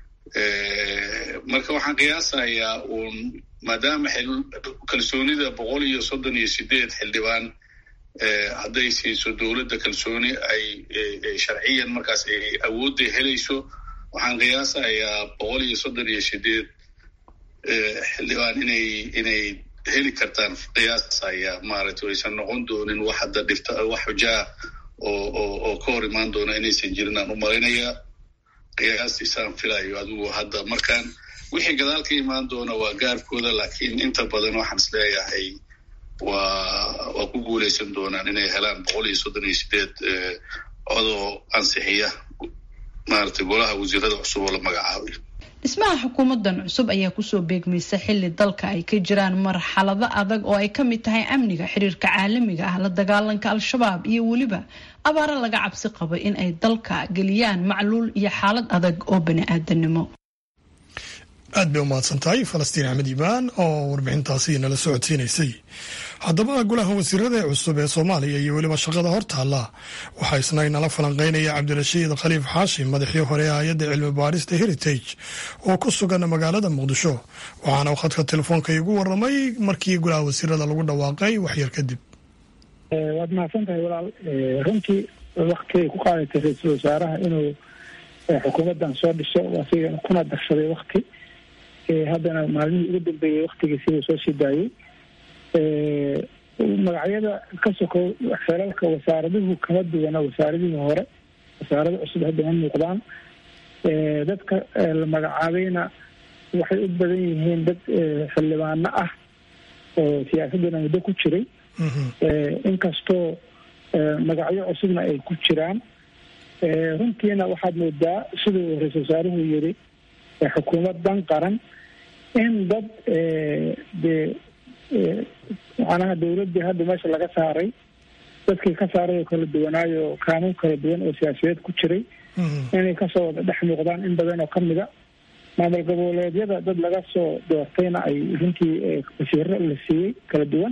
K: marka waxaan qiyaasayaa uun maadaama kalsoonida boqol iyo soddon iyo sideed xildhibaan hadday siiso dowladda kalsooni ay sharciyan markaas ay awoodda helayso waxaan qiyaasayaa boqol iyo soddon iyo sideed xildhibaan inay inay heli kartaan qiyaasaya maaragtay aysan noqon doonin wax hadda dhifta wax xujaa oo oo oo ka hor imaan doona inaysan jirin aan u malaynayaa qiyaastiisaan filayo adigu hadda markaan wixii gadaal ka imaan doona waa gaarkooda laakiin inta badan waxaan is leeyahay waa waa ku guuleysan doonaan inay helaan boqol iyo soddon iyo sideed codoo ansixiya maaragtay golaha wasiirada cusub oo la magacaabay
J: dhismaha xukuumadan cusub ayaa kusoo beegmaysa xili dalka ay ka jiraan marxalado adag oo ay kamid tahay amniga xiriirka caalamiga ah la dagaalanka al-shabaab iyo weliba abaaro laga cabsi qabo in ay dalka geliyaan macluul iyo xaalad adag oo bani-aadanimo
A: aad bay umahadsan tahay falastiin axmed imaan oo warbixintaasi nala socodsiinaysay haddaba golaha wasiirada ee cusub ee soomaaliya iyo weliba shaqada hortaalla waxaa isna inala falanqeynaya cabdirashiid khaliif xaashim madaxii hore ee hay-adda cilmi baarista heritage oo ku sugan magaalada muqdisho waxaana uu khadka telefoonka igu waramay markii golaha wasiirada lagu dhawaaqay waxyar kadib
M: waad mahadsan tahay walaal runtii waktigay ku qaadatay ra-iisul wasaaraha inuu xukuumaddan soo dhiso asiga kuna darsaday wakti haddana maalmihii ugu dambeeyey waktigiisibuu soo sii daayey magacyada ka sokow xeelalka wasaaraduhu kama duwana wasaaradihii hore wasaarada cusub hadda ma muuqdaan dadka la magacaabayna waxay u badan yihiin dad xildhibaano ah oo siyaasaddana muddo ku jiray inkastoo magacyo cusubna ay ku jiraan runtiina waxaad moodaa siduu ra-isul wasaaruhu yiri xukuumad dan qaran in dad dee macnaha dawladdii hadda meesha laga saaray dadkii ka saaray oo kala duwanaayo qaanuun kala duwan oo siyaasiyeed ku jiray inay kasoo wada dhex muuqdaan in badan oo kamid a maamul goboleedyada dad laga soo doortayna ay runtii wasiiro la siiyey kala duwan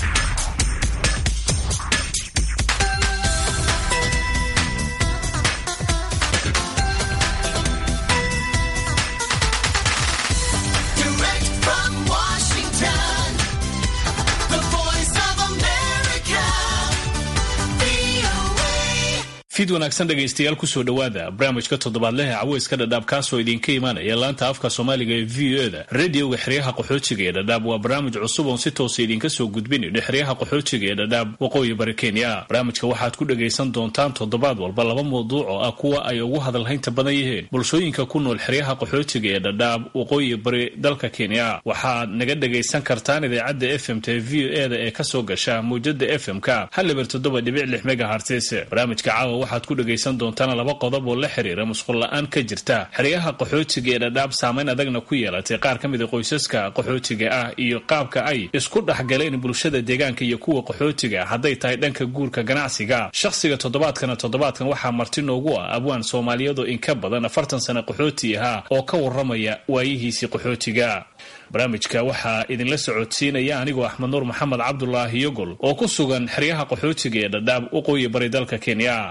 N: fid wanaagsan dhegaystayaal kusoo dhowaada barnaamijka toddobaadleh ee caweyska dhadhaab kaasoo idinka imaanaya laanta afka soomaaliga ee v o eda radioga xeryaha qaxoojiga ee dhadhaab waa barnaamij cusub oon si toosa idinka soo gudbinayno xeryaha qaxoojiga ee dhadhaab waqooyi bari kenya barnaamijka waxaad ku dhagaysan doontaan toddobaad walba laba mawduuc oo ah kuwa ay ugu hadalhaynta badan yihiin bulshooyinka ku nool xeryaha qaxoojiga ee dhadhaab waqooyi bari dalka kenya waxaad naga dhagaysan kartaan idaacadda f m t v o eda ee kasoo gasha mawjada f m-ka hal eber toddoba dhibic lix megahartis barnaamijka caawa waxaad ku dhagaysan doontaan laba qodob oo la xiriira musqul la-aan ka jirta xeryaha qaxootiga ee dhadhaab saamayn adagna ku yeelatay qaar ka mida qoysaska qaxootiga ah iyo qaabka ay isku dhexgaleen bulshada deegaanka iyo kuwa qaxootiga hadday tahay dhanka guurka ganacsiga shakhsiga toddobaadkana toddobaadkan waxaa marti noogu ah abwaan soomaaliyadoo in ka badan afartan sano qaxooti ahaa oo ka waramaya waayihiisii qaxootiga barnaamijka waxaa idinla socodsiinaya anigoo axmed nuur maxamed cabdulaahi yogol oo ku sugan xeryaha qaxootiga ee dhadhaab waqooyi bari dalka kenya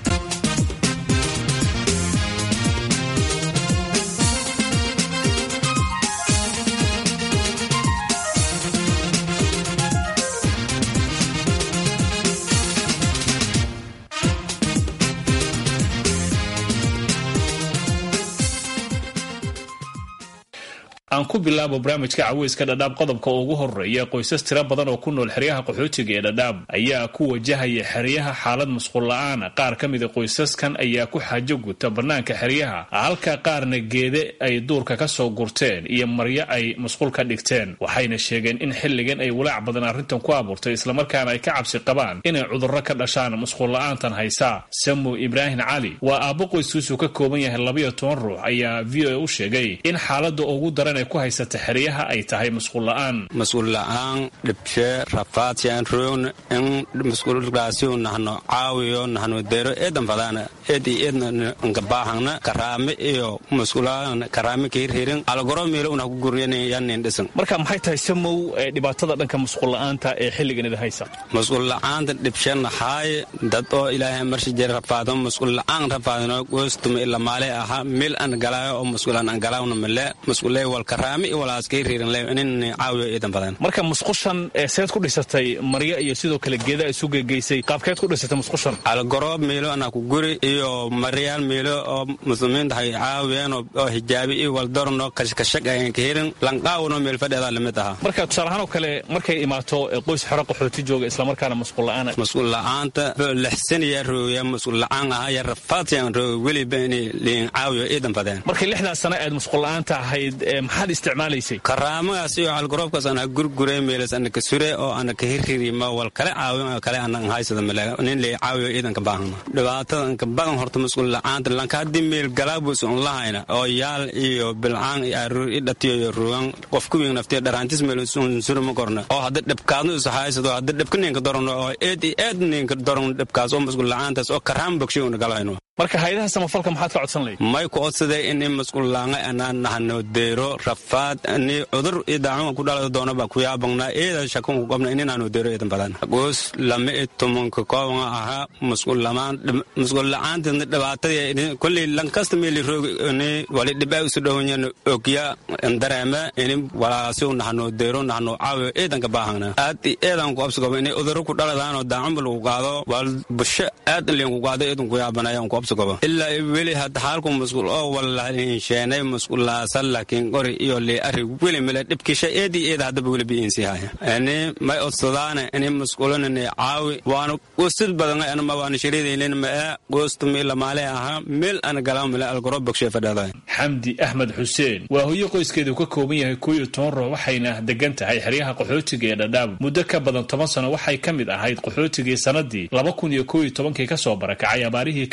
N: aan ku bilaabo barnaamijka caweyska dhadhaab qodobka ugu horeeya qoysas tiro badan oo ku nool xeryaha qaxootiga ee dhadhaab ayaa ku wajahaya xeryaha xaalad musqul la-aana qaar ka mida qoysaskan ayaa ku xaajo guta bannaanka xeryaha halka qaarna geede ay duurka ka soo gurteen iyo maryo ay musqul ka dhigteen waxayna sheegeen in xilligan ay walaac badan arrintan ku abuurtay islamarkaana ay ka cabsi qabaan inay cudurro ka dhashaan musqul la-aantan haysa samu ibraahim cali waa aabbo qoyskiisu ka kooban yahay labayo toban ruux ayaa v o a u sheegay in xaalada ugu daran ku haysata xeryaha ay tahay musqul la-aan
O: musqul la-aan dhibshe rafaadsian roon in musqulgaasiu nahno caawiyo nahno dero eedan fadaana eed iyo eedna nka baahangna karaame iyo musqulaan karaame kahirhirin algoro meelo una ku guryanin dhisan
N: marka maxay tahay samow dhibaatada dhanka musqul la-aanta ee xilligan ida haysa
O: musqul la-aanta dhibshe nahaay dad oo ilaahay marshi jere rafaado musqul la-aan rafaadino goostuma ila maale aha mil an galaayo oo musqulaan an galaawna male musqulee wal karaame iyo walaaskay riirin le inin caawiyo eedan badan
N: marka musqushan seed ku dhisatay maryo iyo sidoo kale geeda isu gegeysay qaabkeed ku dhisatay musqushan
O: algoroob meelo anaa ku guri iyo maryaal meelo oo muslimiinta hay caawiyeen oo hijaabi iyo waldorno kashkashag ayan ka hirin lanqaawno meel fadheedaa lamid ahaa
N: marka tusaalahaan oo kale markay imaato qoys xero qaxooti jooga islamarkaana musqul la-aan
O: musqul la-aanta lixsaniya rooya musqul la-aan aha ya rafaadsiyan rooga weliba inay liin caawiyo eedan badeen
N: markay lixdaas sano aad musqul la-aanta ahayd maxaad isticmaalaysay
O: karaamagaas iyo algoroobkaas ana gurgure meelas ana ka sure oo ana ka hirhirima wal kale caawin kale ana haysada male nin lay caawiyo iidanka baahna dhibaatada anka badan horta musqul la-aanta lanka haddii meel galaabus un lahayna oo yaal iyo bilcaan iyo aruur i dhatiyo iyo rugan qof kuwiin naftiyo dharaantis meel un sure ma korna oo hadda dhibkaadnu is haysado hadda dhibka ninka dorano oo eed iyo eed ninka doran dhibkaas oo musqul la-aantaas oo karaam bogshay una galayno
N: marka hayadaha samafalka maxaad ka codsan lahayd
O: may ku codsaday in musqul laanga anaan nahno deero rafaad ni cudur iyo daacuma ku dhalada doona baa ku yaabangnaa eeda shakun ku qabna ininaanu deero eedan badan goos lama i tumanka koobanga ahaa musqul lamaan musqul la-aanteedna dhibaatadii kolley lankasta meeli roog ni wali dhibaa isu dhowanya ogya dareeme ini walaasiu nahno deero nahno caawiyo eedanka baahangna aad i eedan ku absigoba inay uduro ku dhaladaanoo daacuma lagu qaado wal busho aad in liinku qaado eedan ku yaabanayaan ku ilaa weli hadda xaalku musqul oo walainsheenay musqulaasan laakiin qori iyo lee ari weli male dhibkisha eedi eeda haddaba weli biinsiihaya ani may odsadaane ini musqulanani caawi waana qosid badan anama waana shariidaynin mae qoostumi lamaale ahaa meel ana galaa male algoro bogshe fadhada
N: xamdi axmed xuseen waa hoyo qoyskeedu ka kooban yahay koo iyo toban ruux waxayna degan tahay xeryaha qaxootiga ee dhadhaab muddo ka badan toban sano waxay ka mid ahayd qaxootigii sanadii laba kun iyo koo iyo tobankii kasoo barakacay abaarihii ka jiray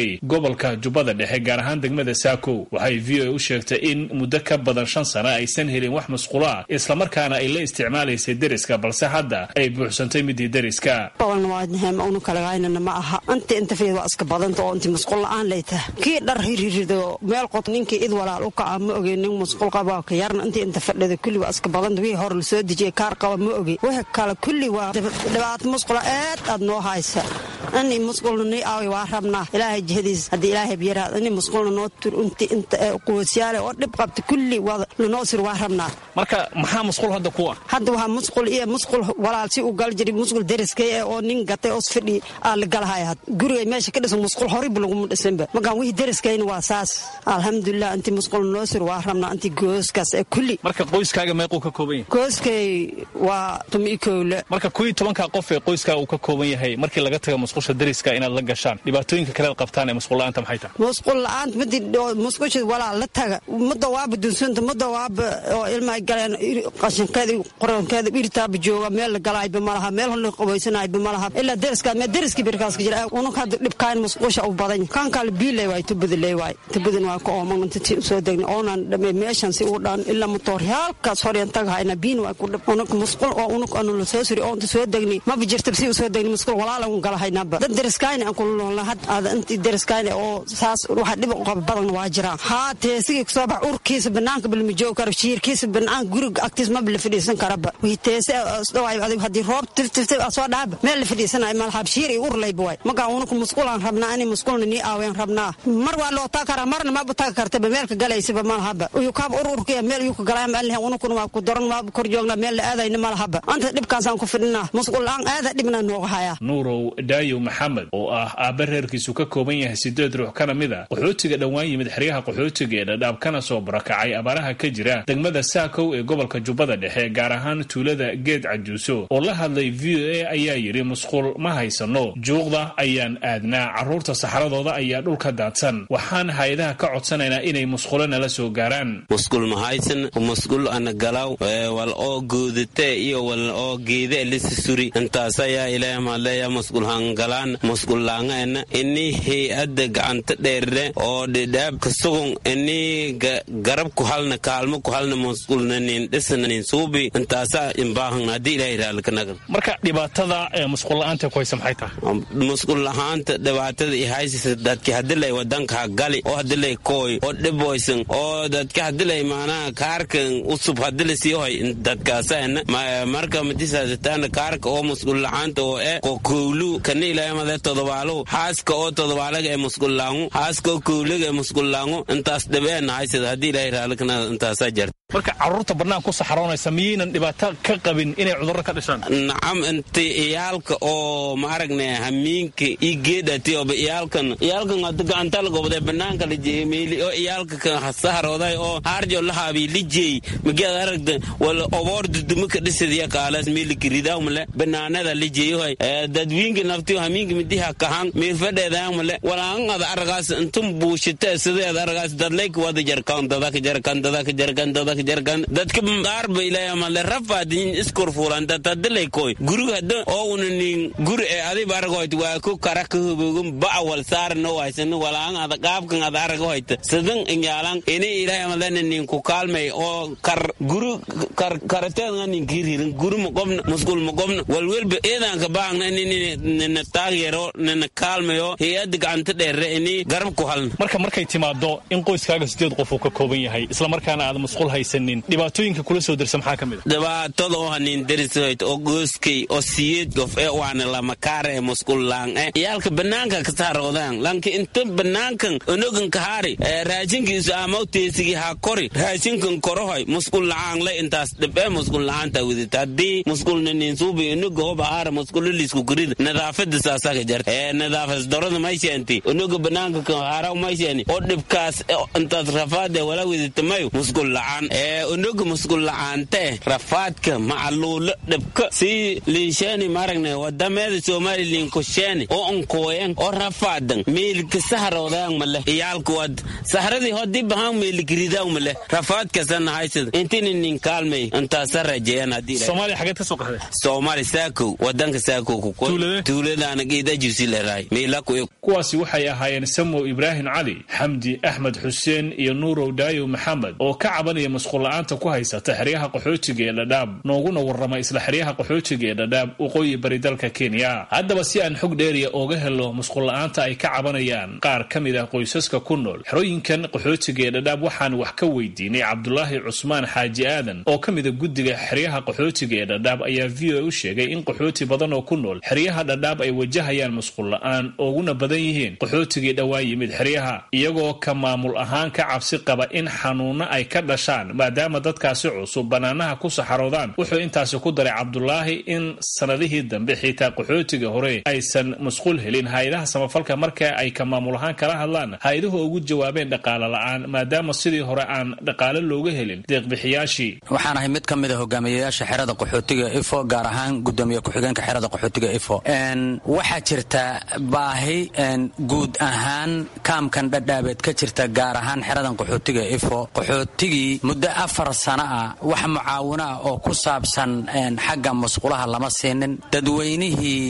N: bari gobolka jubbada dhexe gaar ahaan degmada saako waxay v o a u sheegtay in muddo ka badan shan sano aysan helin wax masqulo ah islamarkaana ay la isticmaalaysay deriska balse hadda ay buuxsantay midii deriska
P: unkalagaynana ma aha inta intafeed waa iska badanta oo inti masquul la-aan lay tahay kii dhar hirirido meel qod ninkii id walaal u kaca ma oge nin masquul qaba ka yarna intii inta fadhida kulli waa iska badanta wixii hore lasoo dejiyay kaar qaba ma oge wixii kale kulli waa dhibaato masqula aad aad noo haysa ini masqulna nii aawi waa rabnaa ilaahay jihadiis haddii ilaahay biyaraad ini masqulna noo tur inti inta quwasyaale oo dhib qabta kulli waa lanoo sir waa rabnaa
N: marka maxaa masquul hadda ku ah
P: hadda waxaa masqul iyo masqul walaal si u gal jiri masqul deriskay ee oo nin gatay oo fadhi aa la galahaya gurigay meesha ka dhisan masqul horeyba laguma dhisanba markaan wixii deriskayna waa saas alxamdulilah intii masqul noo sir waa rabnaa intii gooskaas ee kulli
N: marka qoyskaaga meequu ka kooban yahay
P: gooskay waa tumi kowle
N: marka kuwii tobankaa qof ee qoyskaa uu ka kooban yahay markii laga taga masqusha deriska inaad la gashaan dhibaatooyinka kalead qabtaan ee masqul la-aanta maxay tahay
P: masqul la-aanta midi masqusha walaa la taga mudda waaba dunsanta mudda waaba oo ilmaha galeen qashinkeeda qorankeeda irtaaba jooga meel la galaayba malaha meel la qabaysanayba malaha ilaa deriska mee deriskii birkaaska jira unug hadda dhibkaan masqusha u badan kan kale biilay waay tubadaley waay tubadan waa ka ooman inta usoo degna oonan dhame meeshan si u dhan ilaa motoor halkaas horyan tagahayna biin waa ku dhib unug masqul oo unug anu la soo suri oonta soo degni maba jirta si usoo degni masqul walaala un galahaynaba dad deriskayna aan kula noolna had aada intii deriskayna oo saas waxa dhib qaba badan waa jiraan haa teesigii kusoo bax urkiisa banaanka balma joogi karo shiirkiisa banaan guriga agtiis maba la fadhiisan karaba wii teese dhawaay adig haddii roob tiftiftif soo dhaaba meel la fadhiisanayo malhab shiir iyo urlayba waay markaa unuku masquulaan rabnaa ani masquulna nii aaween rabnaa mar waa loo taga karaa marna maba taga kartaba meelka galaysaba malahaba uyukaaba ur urkaya meel uyuka galaama aan lahayn unukuna waa ku daran maaba kor joognaa meel la aadayna malahaba anta dhibkaasaan ku fidhinaa masquul la-aan aada dhibna nooga hayaa
N: nuurow daayow maxamed oo ah aabba reerkiisu ka kooban yahay sideed ruux kana mid a qaxootiga dhowaan yimid xeryaha qaxootiga ee dhadhaab kana soo barakacay abaaraha ka jira degmada saakow ee gobolka jubbada dhexe gaar ahaan tuulada geed cajuuso oo la hadlay v o a ayaa yidhi musquul ma haysano juuqda ayaan aadnaa carruurta saxradooda ayaa dhulka daadsan waxaan hay-adaha ka codsanaynaa inay musqulo nala soo gaaraan
O: musqul mahaysan musqul ana galaw wal oo goodate iyo wal oo geede lisi suri intaas ayaa ilaahay mahadleeya musqul hangalaan musqul laangaena ini hay-adda gacanta dheerre oo dhidhaab kasugun ini garab ku halna kaalmo ku halna musqulna nin dhisna nin suubi intaasa imbaahan haddii ilaahay raallikanagan
N: marka dhibaatada ee musqul la-aanta ku haysa maxay tahay
O: musqul lahaanta dhibaatada i haysisa dadki hadilay wadanka gali oo hadilay kooy oo dhiboysan oo dadka hadilay maanaha kaarkan usub hadila sii hoy dadkaasana marka madisaasataana kaarka oo musqul lahaanta oo e ko kowlu kana ilaahay made todobaalo haaska oo todobaalaga ee musqul laangu haaska oo kowlaga ee musqul laangu intaas dhibeena haysada haddii ilaahay raallikanaga intaasaa jarta
N: marka carruurta bannaan ku saxroonaysa miyaynan dhibaato ka qabin inay cudurro ka dhishaan
O: nacam inta iyaalka oo ma aragne hamiinka i geedhati oba iyaalkan iyaalkan hada gacanta la gobday banaanka la jeeyey meeli oo iyaalka kan saharooday oo harjo la haabi la jeey mageed aragda wala oboor duduma ka dhisadiya kaalas meeli kiridaamale banaanada la jeeyohay dadwiinka naftiyo hamiinka midiha kahan meel fadheedaamale walaan ada aragaas intum buushita sideed aragaas dadlayka wada jarkan dadaka jarkan dadaka jarkan dadaka jarkan dadka arba ilaahay amale rafaadin iskur fuulan dadadalay koy guriga hada oo unanin guri ee adiba argoyt waa ku kara ka hubogin bacwal saarna waysan walaan ada qaabkan ada argoyt sidan inyaalan ini ilaahay amale nin ku kaalmay oo kar guri kar karateen nin kiririn guri mo qobna musqul mo qobna walwelba eedan ka baangna nin taageero nin kaalmayo hay'ad gacanta dheere ini garab ku halna
N: marka markay timaado in qoyskaaga sideed qof uu ka kooban yahay isla markaana aad musqul haysanin dhibaatooyinka kula soo dirsa maxaa ka mid
O: a dhibaatada oo hanin derisoyt oo gooskay oo siyeed gof ee waana lama kaara ee musqul laang e iyaalka banaanka ka saaroodaan lanki inta banaankan onogan kahaari raashinkiisu amaw teesigi ha kori raashinkan korohoy musqul lacaang le intaas dhibee musqul lacaanta widita haddii musqulna nin suubi onoga hoba haara musqulo liisku kurida nadaafada saasaka jarta ee nadaafas darada may sheenti onoga banaanka kan haaraw may sheeni oo dhibkaas intaas rafaade wala wala widitamayo musqul la'aan ee unuga musqul la'aante rafaadka macaluulo dhibka si liisheeni maragne wadameeda somalilan kusheeni oo onkooyan oo rafaadan meelka saharoodayan male iyaalka wad sahradii hodii bahan meelikiridaw male rafaadkasana haysad intini nin kaalmay intaasa rajeeyan hadii
N: soomaaliya xageed ka soo qaxday
O: soomaali saakow wadanka saakow tuuladaana geedajusi leraay meelaku
N: kuwaasi waxay ahaayeen samow ibraahim cali xamdi axmed xuseen iyo nuurow daayo maxamed oo ka cabanaya masquulla'aanta ku haysata xeryaha qaxootiga ee dhadhaab nooguna warrama isla xeryaha qaxootiga ee dhadhaab waqooyi bari dalka kenya haddaba si aan xog dheeriya ooga helo masquulla'aanta ay ka cabanayaan qaar ka mid ah qoysaska ku nool xerooyinkan qaxootiga ee dhadhaab waxaan wax ka weydiinay cabdulaahi cusmaan xaaji aadan oo ka mida guddiga xeryaha qaxootiga ee dhadhaab ayaa v o a u sheegay in qaxooti badan oo ku nool xeryaha dhadhaab ay wajahayaan masquulla'aan ooguna badan yihiin qaxootigii dhowaa yimid xeryaha iyagoo ka maamul ahaan ka cabsi qaba in xanuunno ay ka dhashaan maadaama dadkaasi cusub bannaanaha ku saxaroodaan wuxuu intaasi ku daray cabdulaahi in sannadihii dambe xitaa qaxootiga hore aysan masquul helin hay-adaha samafalka marka ay ka maamul ahaan kala hadlaan hay-aduhu ugu jawaabeen dhaqaale la'aan maadaama sidii hore aan dhaqaale looga helin deeqbixiyaashii
Q: waxaan ahay mid ka mid a hogaamiyayaasha xerada qaxootiga ifo gaar ahaan gudoomiye ku-xigeenka xerada qaxootiga ifo waxaa jirta baahi guud ahaan kaamkan dhadhaabeed ka jirta gaar ahaan xeradan qaxootiga ifo qaxootigii muddo afar sana ah wax mucaawino ah oo ku saabsan xagga musqulaha lama siinin dadweynihii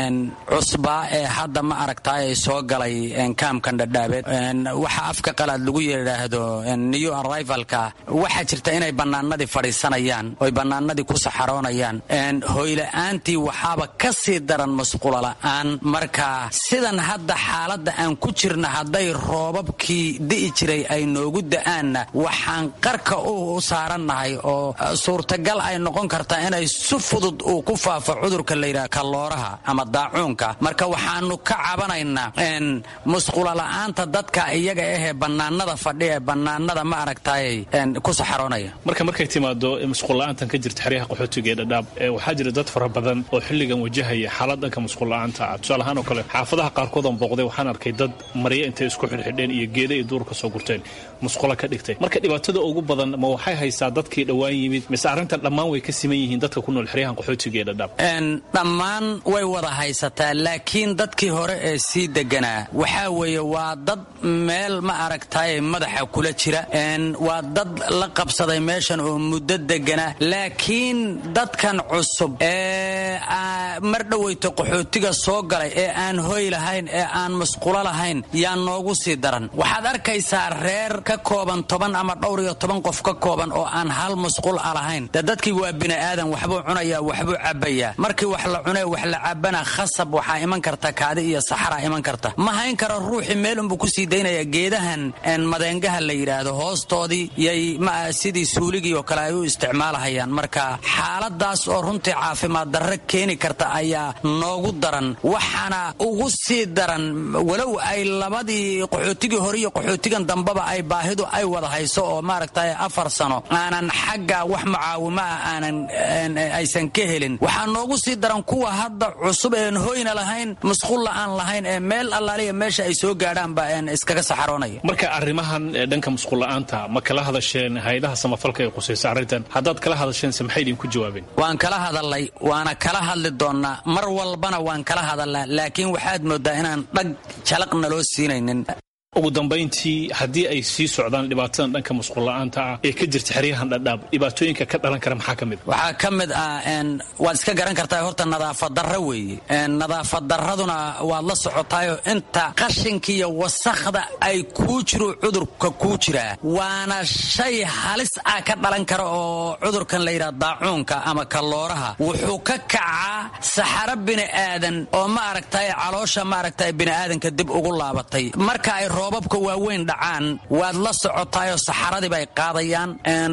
Q: cusbaa ee hadda ma aragtaay soo galay kaamkan dhadhaabeed waxa afka qalaad lagu yidhaahdo new arrivalka waxaa jirta inay bannaanadii fadhiisanayaan oy bannaanadii ku saxaroonayaan hoyla'aantii waxaaba ka sii daran musqulo la'aan marka sidan hadda xaaladda aan ku jirna hadday roobabkii di'i jiray ay noogu da'aanna waxaan qarka u saarannahay oo suurtagal ay noqon kartaa inay si fudud uu ku faafo cudurka layidhaha kalooraha ama daacuunka marka waxaanu ka cabanaynaa musqulala'aanta dadka iyaga ahee bannaanada fadhi ee bannaanada ma aragtaay ku saxaroonaya
N: marka markay timaado musqulla'aantan ka jirta xeryaha qaxootiga ee dhadhaab waxaa jira dad fara badan oo xilligan wajahaya xaalad dhanka musqulla'aanta ah tusaale ahaan oo kale xaafadaha qaarkood aan booqday waxaan arkay dad marya intay isku xidhxidheen iyo geeda iyo duur ka soo gurteen musqulo ka dhigtay marka dhibaatada ugu badan ma waxay haysaa dadkii dhowaan yimid mise arrintan dhammaan way ka siman yihiin dadka ku nool xeryahan qaxootiga ee dhadhaab
Q: dhammaan way wada haysataa laakiin dadkii hore ee sii deganaa waxaa weeye waa dad meel ma aragtaye madaxa kula jira waa dad la qabsaday meeshan oo muddo deganaa laakiin dadkan cusub ee mar dhoweyto qaxootiga soo galay ee aan hoy lahayn ee aan musqulo lahayn yaa noogu sii daran waxaad arkaysaa reer ka kooban toban ama dhowr iyo toban qof ka kooban oo aan hal musqul a lahayn de dadkii waa bini'aadan waxbuu cunayaa waxbuu cabbayaa markii wax la cunee wax la cabbana khasab waxaa iman karta kaadi iyo saxaraa iman karta ma hayn karo ruuxii meel unbuu kusii daynaya geedahan madeengaha la yidhaahdo hoostoodii yay sidii suuligii oo kale ay u isticmaalahayaan marka xaaladaas oo runtii caafimaad darre keeni karta ayaa noogu daran waxaana ugu sii daran walow ay labadii qaxootigii hore iyo qaxootigan dambeba ay baahidu ay wada hayso oo maaragtay afar sano aanan xagga wax mucaawimo ah aanan aysan ka helin waxaa noogu sii daran kuwa hadda cusub een hoyna lahayn musqulla aan lahayn ee meel allaaliya meesha ay soo gaadhaanba iskaga saxaroonaya
N: marka arrimahan dhanka musqulla'aanta ma kala hadasheen hay-adaha samafalka ee qusaysa arrintan haddaad kala hadasheense maxay idinku jawaabeen
Q: waan kala hadalnay waana kala hadli doonnaa mar walbana waan kala hadalnaa laakiin waxaad mooddaa inaan dhag jalaqna loo siinaynin
N: ugu dambayntii haddii ay sii socdaan dhibaatadan dhanka musqulla'aanta ah ee ka jirta xeryahan dhadhaab dhibaatooyinka ka dhalan kara maxaa ka mid
Q: waxaa ka mid ah waad iska garan kartaa horta nadaafad darro weeye nadaafad darraduna waad la socotaayoo inta qashinka iyo wasakhda ay kuu jiro cudurka kuu jiraa waana shay halis ah ka dhalan kara oo cudurkan la yidhaha daacuunka ama kalooraha wuxuu ka kacaa saxaro bini'aadan oo ma aragtay caloosha ma aragtay bini'aadanka dib ugu laabatay marka ay roobabka waaweyn dhacaan waad la socotaayoo saxaradii bay qaadayaan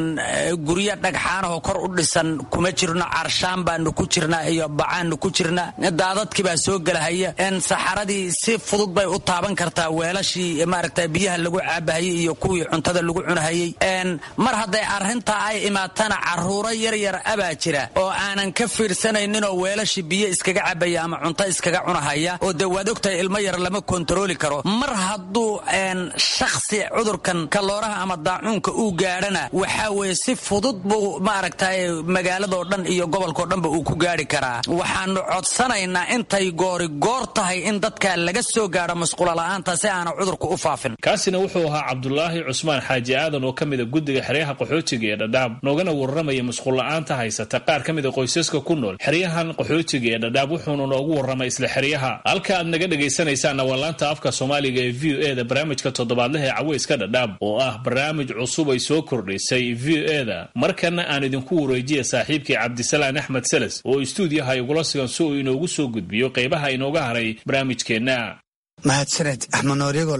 Q: guryo dhagxaanahoo kor u dhisan kuma jirno carshaan baanu ku jirnaa iyo bacaannu ku jirnaa daadadkii baa soo gelahaya saxaradii si fudud bay u taaban kartaa weelashii maaragta biyaha lagu caabahayey iyo kuwii cuntada lagu cunahayey mar hadday arrintaa ay imaatana caruuro yaryar abaa jira oo aanan ka fiirsanayninoo weelashii biyo iskaga cabaya ama cunto iskaga cunahaya oo dee waad ogtahay ilmo yar lama kontarooli karo mar hadduu shakhsi cudurkan kalooraha ama daacuunka uu gaadhana waxaa weeye si fudud buu maaragtay magaaladoo dhan iyo gobolkao dhanba uu ku gaadhi karaa waxaanu codsanaynaa intay goori goor tahay in dadka laga soo gaadho masquulala'aanta si aana cudurku u faafin
N: kaasina wuxuu ahaa cabdulaahi cusmaan xaaji aadan oo ka mida guddiga xeryaha qaxootiga ee dhadhaab noogana warramaya masquulla'aanta haysata qaar ka mida qoysaska ku nool xeryahan qaxootiga ee dhadhaab wuxuuna noogu warramay isla xeryaha halka aad naga dhegaysanaysaanna waa laanta afka soomaaliga ee v o e da barnaamijka toddobaadlaha ee caweyska dhadhaab oo ah barnaamij cusub ay soo kordhisay v o e da markana aan idinku wareejiya saaxiibkii cabdisalaan axmed seles oo istuudiyaha igula sugan si uu inoogu soo gudbiyo qaybaha inooga haray barnaamijkeenna
R: mahadsaned axmed nooryagol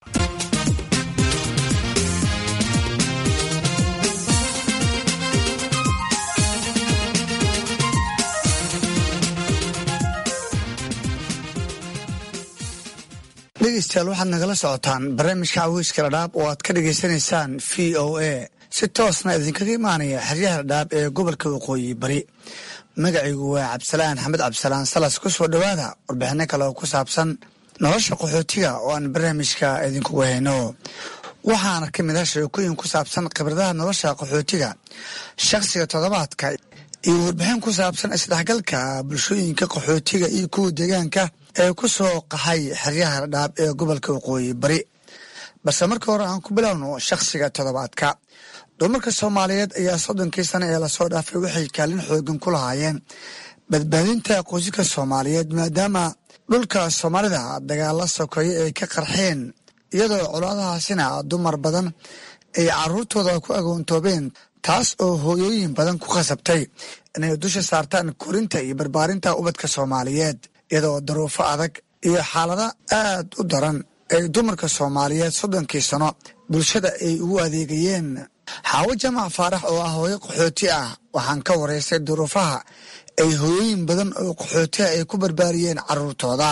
R: dhegeystayaal waxaad nagala socotaan barnaamijka caweyska dhadhaab oo aad ka dhagaysanaysaan v o a si toosna idinkaga imaanaya xeryaha dhadhaab ee gobolka waqooyi bari magacaygu waa cabdisalaan xamed cabdisalaan salas ku soo dhowaada warbixino kale oo ku saabsan nolosha qaxootiga oo aan barnaamijka idinkugu hayno waxaana ka mid ah sheekooyin ku saabsan khibradaha nolosha qaxootiga shakhsiga toddobaadka iyo warbixin ku saabsan isdhexgalka bulshooyinka qaxootiga iyo kuwa deegaanka ee ku soo qaxay xeryaha dhadhaab ee gobolka waqooyi bari balse marka hore aan ku bilowno shakhsiga toddobaadka dumarka soomaaliyeed ayaa soddonkii sano ee lasoo dhaafay waxay kaalin xoogan ku lahaayeen badbaadinta qoysaska soomaaliyeed maadaama dhulka soomaalida dagaalla sokeeye ay ka qarxeen iyadoo colaadahaasina dumar badan ay caruurtooda ku agoontoobeen taas oo hooyooyin badan ku khasabtay inay dusha saartaan korinta iyo barbaarinta ubadka soomaaliyeed iyadoo daruufo adag iyo xaalado aad u daran ay dumarka soomaaliyeed soddonkii sano bulshada ay ugu adeegayeen xaawo jamac faarax oo ah hooyo qaxooti ah waxaan ka waraystay duruufaha ay hooyooyin badan oo qaxootiha ay ku barbaariyeen caruurtooda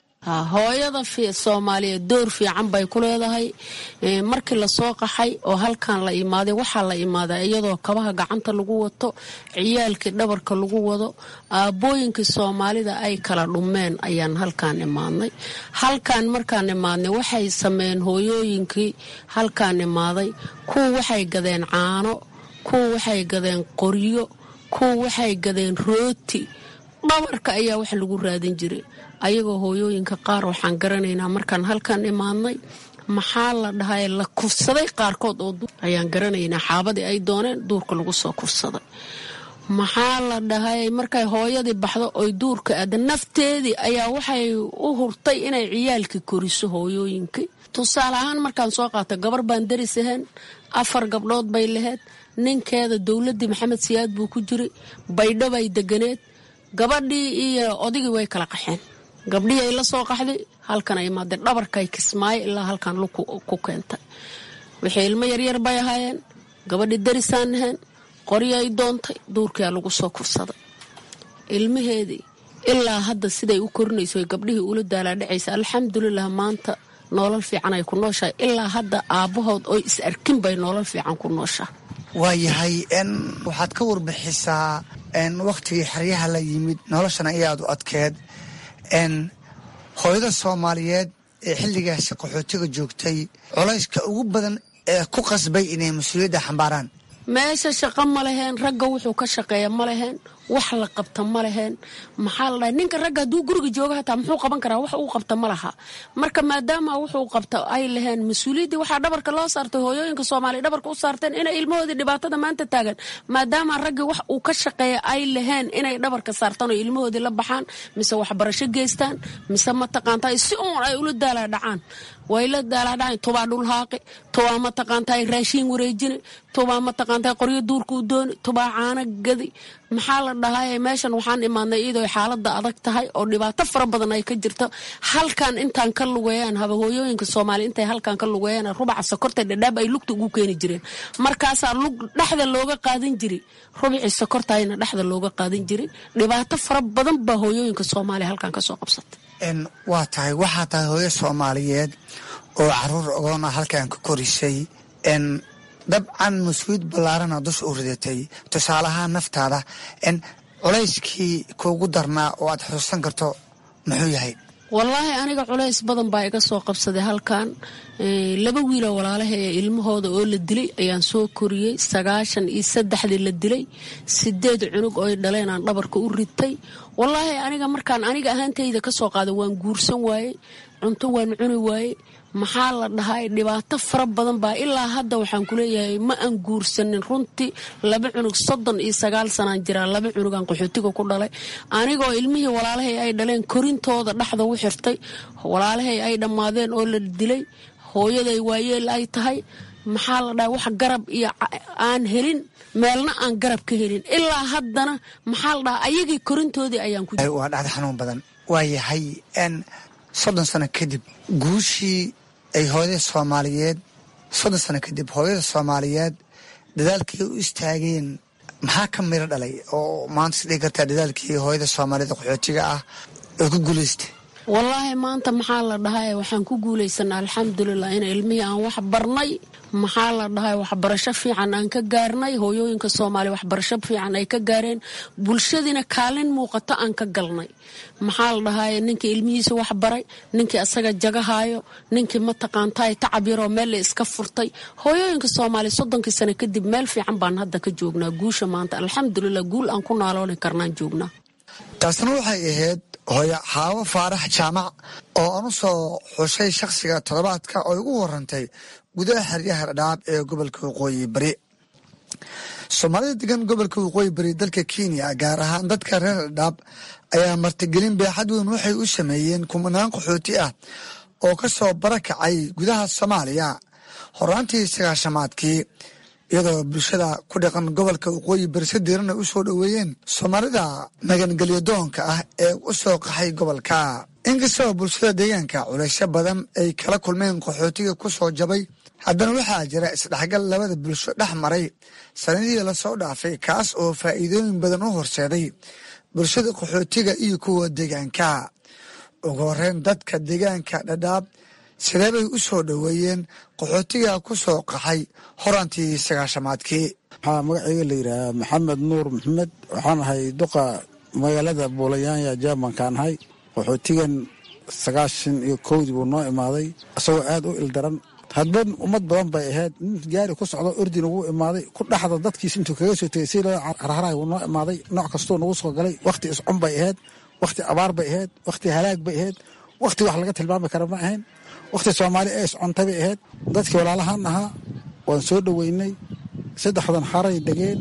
S: hooyada soomaaliyeed door fiican bay ku leedahay markii lasoo qaxay oo halkan la imaaday waxaa la imaaday iyadoo kabaha gacanta lagu wato ciyaalkii dhabarka lagu wado aabbooyinkii soomaalida ay kala dhumeen ayaan halkaan imaadnay halkaan markaan imaadnay waxay sameeyeen hooyooyinkii halkaan imaaday kuwa waxay gadeen caano kuwa waxay gadeen qoryo kuwa waxay gadeen rooti dhabarka ayaa wax lagu raadin jiray ayagoo hooyooyinka qaar waxaan garanaynaa markaan halkan imaadnay maxaa la dhahay la kufsaday qaarkood oo ayaan garanaynaa xaabadii ay dooneen duurka lagu soo kufsaday maxaa la dhahay markay hooyadii baxdo oy duurka aada nafteedii ayaa waxay u hurtay inay ciyaalkii koriso hooyooyinkii tusaale ahaan markaan soo qaata gabar baan daris ahayn afar gabdhood bay lahayd ninkeeda dowladdii maxamed siyaad buu ku jiray baydho bay deganeed gabadhii iyo odigii way kala qaxeen gabdhihii ay la soo qaxday halkan ay imaadeen dhabarkay kismaayo ilaa halkan lug ku keentay wixii ilmo yaryar bay ahaayeen gabadhii darisaan ahayn qoryo ay doontay duurkiyaa lagu soo kufsaday ilmaheedii ilaa hadda siday u korinayso gabdhihii ula daalaadhacaysa alxamdulilah maanta noolal fiican ay ku nooshahay ilaa hadda aabbahood oy is arkin bay noolal fiican ku nooshahay
R: waayahay n waxaad ka warbixisaa n wakhtigii xeryaha la yimid noloshana ayaad u adkeed n hooyada soomaaliyeed ee xilligaasi qaxootiga joogtay colayska ugu badan ee ku qasbay inay mas-uuliyadda xambaaraan
S: meesha shaqo ma leheen ragga wuxuu ka shaqeeya ma leheen wax la qabta ma leheen maxaa la dhahay ninka ragga hadduu guriga jooga hataa muxuu qaban karaa wax uu qabta ma laha marka maadaama wuxuu qabta ay laheen mas-uuliyaddii waxaa dhabarka loo saartay hooyooyinka soomaaliya dhabarka u saarteen inay ilmahoodii dhibaatada maanta taagan maadaama raggii wax uu ka shaqeeya ay laheen inay dhabarka saartaan oo ilmahoodii la baxaan mise waxbarasho geystaan mise mataqaantaa si uun ay ula daalaa dhacaan way la daalaadhacan tubaa dhulhaaqi tubaa mataqaantaa raashiin wareejini tubaa mataqaantaa qoryo duurka u dooni tubaa caano gadi maxaa la dhahay meeshan waxaan imaadnay iyadoo xaalada adag tahay oo dhibaato fara badan ay ka jirto halkan intaan ka lugeeyaan haba hooyooyinka soomaaliya intay halkan ka lugeeyaan rubaca sokorta dhadhaab ay lugta ugu keeni jireen markaasaa lug dhexda looga qaadan jiri rubicii sokortayna dhexda looga qaadan jiri dhibaato fara badan baa hooyooyinka soomaaliya halkan kasoo qabsatay
R: waa tahay waxaa tahay hooyo soomaaliyeed oo caruur ogoona halkan ka korisay dabcan mas-uuliyad ballaarana dusha u ridatay tusaalahaan naftaada culayskii kuugu darnaa oo aad xusuusan karto muxuu yahay
S: wallaahi aniga culays badan baa iga soo qabsaday halkan laba wiiloo walaalaha ee ilmahooda oo la dilay ayaan soo koriyey sagaashan iyo saddexdii la dilay sideed cunug oo dhaleen aan dhabarka u ritay wallaahi aniga markaan aniga ahaantayda kasoo qaaday waan guursan waayey cunto waan cuni waayey maxaa la dhahay dhibaato fara badan baa ilaa hadda waxaan kuleeyahay ma aan guursanin runtii laba cunug soddon iyo sagaal sanaan jiraa laba cunugaan qaxootiga ku dhalay anigoo ilmihii walaalahay ay dhaleen korintooda dhexda u xirtay walaalahay ay dhammaadeen oo la dilay hooyaday waayeel ay tahay maxaa la dhahay wax garab iyo aan helin meelna aan garab ka helin ilaa haddana maxaa la dhahay ayagii korintoodii ayaan ku
R: waa dhacda xanuun badan waa yahay n soddon sano kadib guushii ay hooyada soomaaliyeed soddon sano kadib hooyada soomaaliyeed dadaalkii u istaageen maxaa ka miro dhalay oo maanta is dhigi kartaa dadaalkii hooyada soomaaliyeed qaxootiga ah oo ku guulaystay
S: wallaahi maanta maxaa la dhahay waxaan ku guulaysanaa alxamdulilah in ilmihii aan wax barnay maxaa la dhahay waxbarasho fiican aan ka gaarnay hooyooyinka soomaaliya waxbarasho fiican ay ka gaareen bulshadiina kaalin muuqato aan ka galnay maxaa la dhahay ninkii ilmihiisa wax baray ninkii asaga jagahaayo ninkii mataqaantaay tacab yaroo meel la iska furtay hooyooyinka soomaaliya soddonkii sano kadib meel fiican baan hadda ka joognaa guusha maanta alxamdulilah guul aan ku naalooli karnaan joognaa
R: taasna waxay ahayd hooyo xaawo faarax jaamac oo aan u soo xushay shakhsiga toddobaadka oo igu warantay gudaha xeryaha dhadhaab ee gobolka waqooyi bari soomaalida degan gobolka waqooyi bari dalka kenya gaar ahaan dadka reer dhadhaab ayaa martigelin beexad weyn waxay u sameeyeen kumanaan qaxooti ah oo ka soo barakacay gudaha soomaaliya horaantii sagaashamaadkii iyadoo bulshada ku dhaqan gobolka waqooyi bari si diirana u soo dhoweeyeen soomaalida magangelyo doonka ah ee u soo qaxay gobolka inkastoo bulshada deegaanka culaysyo badan ay kala kulmeen qaxootiga ku soo jabay haddana waxaa jira isdhexgal labada bulsho dhex maray sanadihii lasoo dhaafay kaas oo faa'iidooyin badan u horseeday bulshada qaxootiga iyo kuwa deegaanka ugu horeyn dadka deegaanka dhadhaab sidee bay u soo dhoweeyeen qaxootiga ku soo qaxay horantii sagaashamaadkii
T: waxaa magacayga la yidhaahaa maxamed nuur maxamed waxaan ahay duqa magaalada buulayaanya jermankaan ahay qaxootigan sagaashan iyo kowdii buu noo imaaday isagoo aad u ildaran hadba ummad badan bay ahayd nin gaari ku socdo ordin ugu imaaday ku dhaxda dadkiis intuu kaga soo tegay si loo harharay wuu noo imaaday nooc kastoo nagu soo galay wakhti iscun bay ahayd wakhti abaar bay ahayd wakhti halaag bay ahayd wakhti wax laga tilmaami kara ma ahayn wakhti soomaali ee iscuntay bay ahayd dadkii walaalahaan ahaa waan soo dhoweynay saddexdan xaray degeen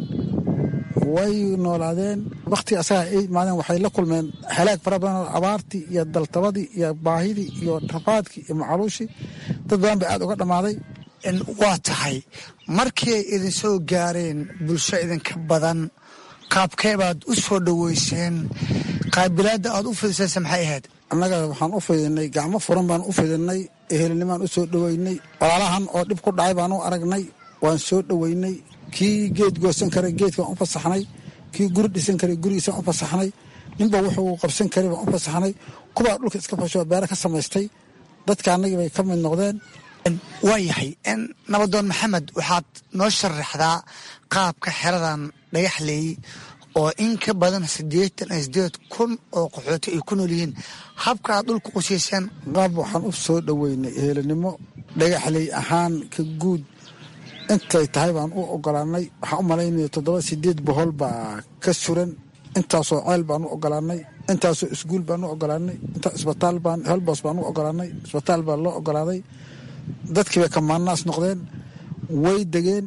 T: way noolaadeen wakhti asaga ay imaadeen waxay la kulmeen halaag fara badan abaartii iyo daltabadii iyo baahidii iyo rafaadkii iyo macaluushii dad badan bay aad uga dhammaaday
R: waa tahay markii ay idin soo gaareen bulsho idinka badan qaabkee baad u soo dhoweyseen qaabilaadda aad u fidisaysa maxay ahayd
T: annaga waxaan u fidinay gacmo furan baan u fidinay ehelnimaan u soo dhoweynay walaalahan oo dhib ku dhacay baan u aragnay waan soo dhoweynay kii geed goosan karay geedkaan u fasaxnay kii guri dhisan karay gurigiisaan u fasaxnay ninba wuxuu qabsan karay baan u fasaxnay kubaa dhulka iska fasho beere ka samaystay dadka annagii bay ka mid noqdeen
R: waa yahay nabadoon maxamed waxaad noo sharaxdaa qaabka xeradan dhagaxleey oo in ka badan siddeetan iyo siddeed kun oo qaxooti ay ku nool yihiin habka aad dhulka qusiiseen
T: qaab waxaan u soo dhoweynay ehelinimo dhagaxley ahaan ka guud intay tahay baan u ogolaanay waxaan u malaynaya toddoba sideed bohol baa ka suran intaasoo ceel baan u ogolaanay intaasoo iskuul baan u ogolaanay intaa isbitaal baan helbos baan u ogolaanay isbitaal baa loo ogolaaday dadkii bay kamaanaas noqdeen way degeen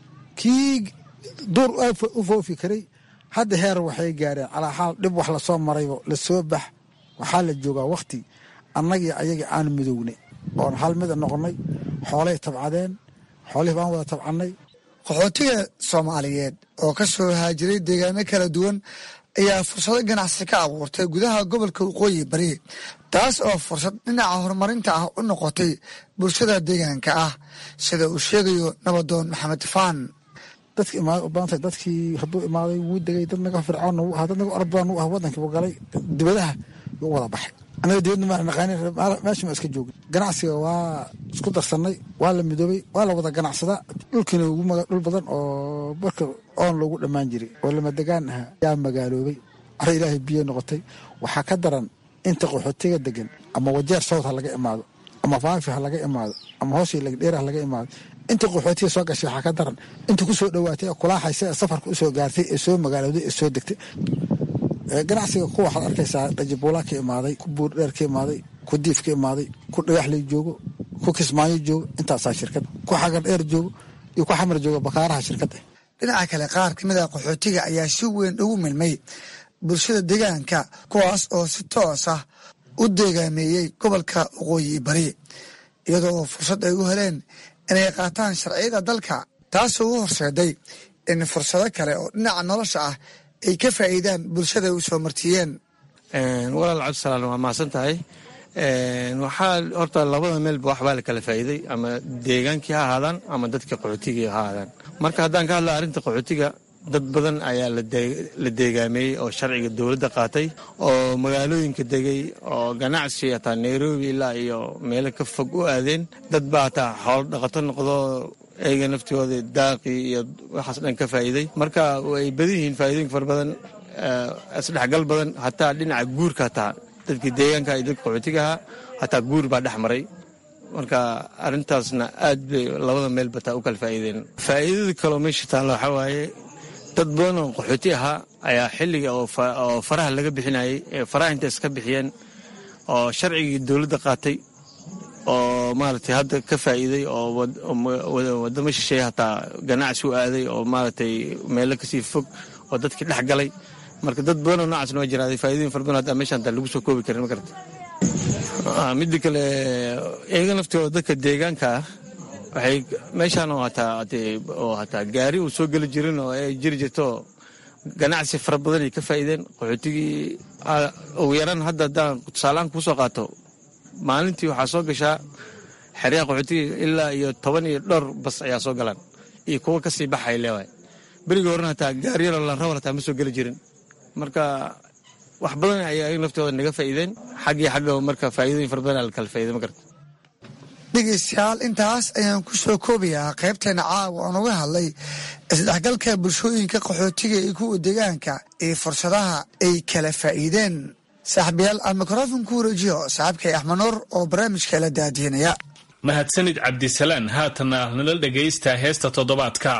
T: kii duur u foofi karay hadda heer waxay gaareen calaa xaal dhib wax lasoo maraybo lasoo bax waxaa la joogaa wakhti annagii ayagii aan midownay oon hal mida noqonnay xoolay tabcadeen xoolihii baan wada tabcannay
R: qaxootiga soomaaliyeed oo ka soo haajiray deegaano kala duwan ayaa fursado ganacsi ka abuurtay gudaha gobolka waqooyi bari taas oo fursad dhinaca horumarinta ah u noqotay bulshada deegaanka ah sida uu sheegayo nabadoon maxamed faan
T: dadki imaada u badantay dadkii hadduu imaaday wuu degay dad naga fircoonna wuu ahaa dad naga orod badan wuu ah waddankii buu galay dibadaha yuu wada baxay anaga dibadna maa naqaanin meesha ma iska joogin ganacsiga waa isku darsannay waa la midoobay waa la wada ganacsadaa dhulkiina ugu maga dhul badan oo marka oon loogu dhammaan jiray oo lama degaan ahaa yaa magaaloobay cara ilaahay biyo noqotay waxaa ka daran inta qaxootiga degan ama wajeer sawt ha laga imaado ama faafi ha laga imaado ama hooshii lagdheer ha laga imaado inta qaxootiga soo gashay waxaa ka daran inta ku soo dhowaatay ee kulaaxaysa ee safarka usoo gaartay ee soo magaalooday ee soo degtay ganacsiga kuwa waxaad arkaysaa dhajibuulaa ka imaaday ku buurdheer ka imaaday ku diif ka imaaday ku dhagaxley joogo ku kismaayo joogo intaasaa shirkad ku xagar dheer joogo iyo ku xamar joogo bakaaraha shirkadda
R: dhinaca kale qaar ka mid a qaxootiga ayaa si weyn ugu milmay bulshada deegaanka kuwaas oo si toos ah u deegaameeyey gobolka waqooyi bari iyadoo fursad ay u heleen inay qaataan sharciyada dalka taasoo u horseeday in fursado kale oo dhinaca nolosha ah ay ka faa'iidaan bulshada u soo martiyeen
U: walaal cabdisalaan waa mahadsan tahay waxaa horta labada meelba waxbaa la kala faa'iiday ama deegaankii ha ahaadaan ama dadka qaxootigii ha ahaadaan marka haddaan ka hadla arrinta qaxootiga dad badan ayaa la deegaameeyey oo sharciga dowladda qaatay oo magaalooyinka degay oo ganacsi hataa nairobi ilaa iyo meelo ka fog u aadeen dad baa hataa xoolo dhaqato noqdo eyga naftooda daaqii iyo waxaas dhan ka faa'iiday marka ay badan yihiin faa'iidooyin fara badan isdhexgal badan hataa dhinaca guurka hataa dadkii deegaanka iyo dadka qaxootigaha hataa guur baa dhex maray marka arrintaasna aad bay labada meel bataa u kala faa'iideen faa'iidada kaloo meesha taalla waxaa waaye dad badan oo qaxooti ahaa ayaa xilliga oo faraha laga bixinayay ee faraha inta iska bixiyeen oo sharcigii dowladda qaatay oo maaragtay hadda ka faa'iiday oo wadamo shisheeye hataa ganacsi u aaday oo maaragtay meelo kasii fog oo dadkii dhex galay marka dad badanoo noocaasna waa jiraaday faa'iidooyin fara badan hataa meeshaan hataa lagu soo koobi karin ma garata midda kale iyaga naftooda dadka deegaanka ah waxay meeshaan oo hataa oo hataa gaari uu soo geli jirin oo ay jiri jirto ganacsi fara badan ay ka faa'iideen qaxootigii ugu yaraan hadda haddaan tusaalahaan kuu soo qaato maalintii waxaa soo gashaa xeryaha qaxootiga ilaa iyo toban iyo dhowr bas ayaa soo galaan iyo kuwo kasii baxay leewaay berigii horena hataa gaariyaro lanrawar hataa ma soo geli jirin marka wax badan ayaa ayaga naftooda naga faa'iideen xaggii xagga marka faa'iidooyin fara badan la kala faa'iiday ma garta
R: dhegeystayaal intaas ayaan ku soo koobayaa qaybteena caawa oon uga hadlay isdhexgalka bulshooyinka qaxootiga iyo kuwa deegaanka iyo fursadaha ay kala faa'iideen saaxiibayaal aan mikrofon ku wareejiyo saaxiibkay axmed nuur oo barnaamijka la daadiinaya
N: mahadsanid cabdisalaan haatana nala dhegaysta heesta toddobaadka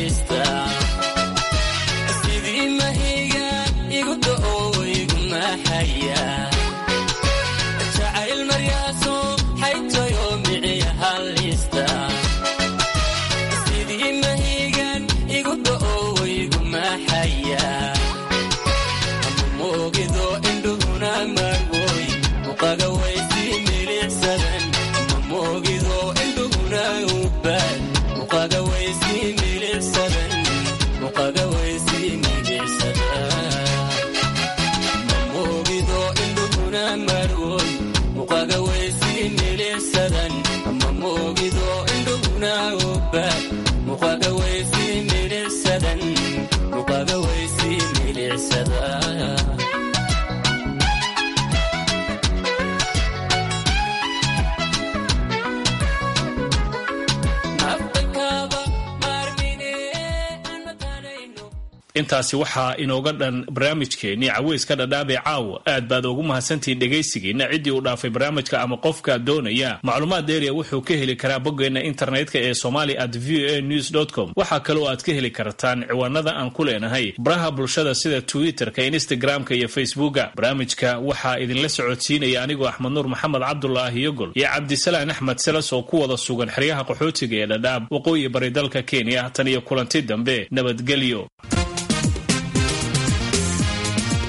V: sidii mahiga igu da'o igu maaxa
N: intaasi waxaa inooga dhan barnaamijkeennii caweyska dhadhaabee caawa aad baad ugu mahadsantihiin dhegaysigiina ciddii uu dhaafay barnaamijka ama qofka doonaya macluumaad dheeriya wuxuu ka heli karaa boggeenna internetka ee somali at v a news com waxaa kaloo aad ka heli kartaan ciwaanada aan ku leenahay baraha bulshada sida twitterka instagramka iyo facebooka barnaamijka waxaa idinla socodsiinaya anigoo axmed nuur maxamed cabdulaahi yogol iyo cabdisalaan axmed selas oo ku wada sugan xeryaha qaxootiga ee dhadhaab waqooyi bari dalka kenya tan iyo kulanti dambe nabadgelyo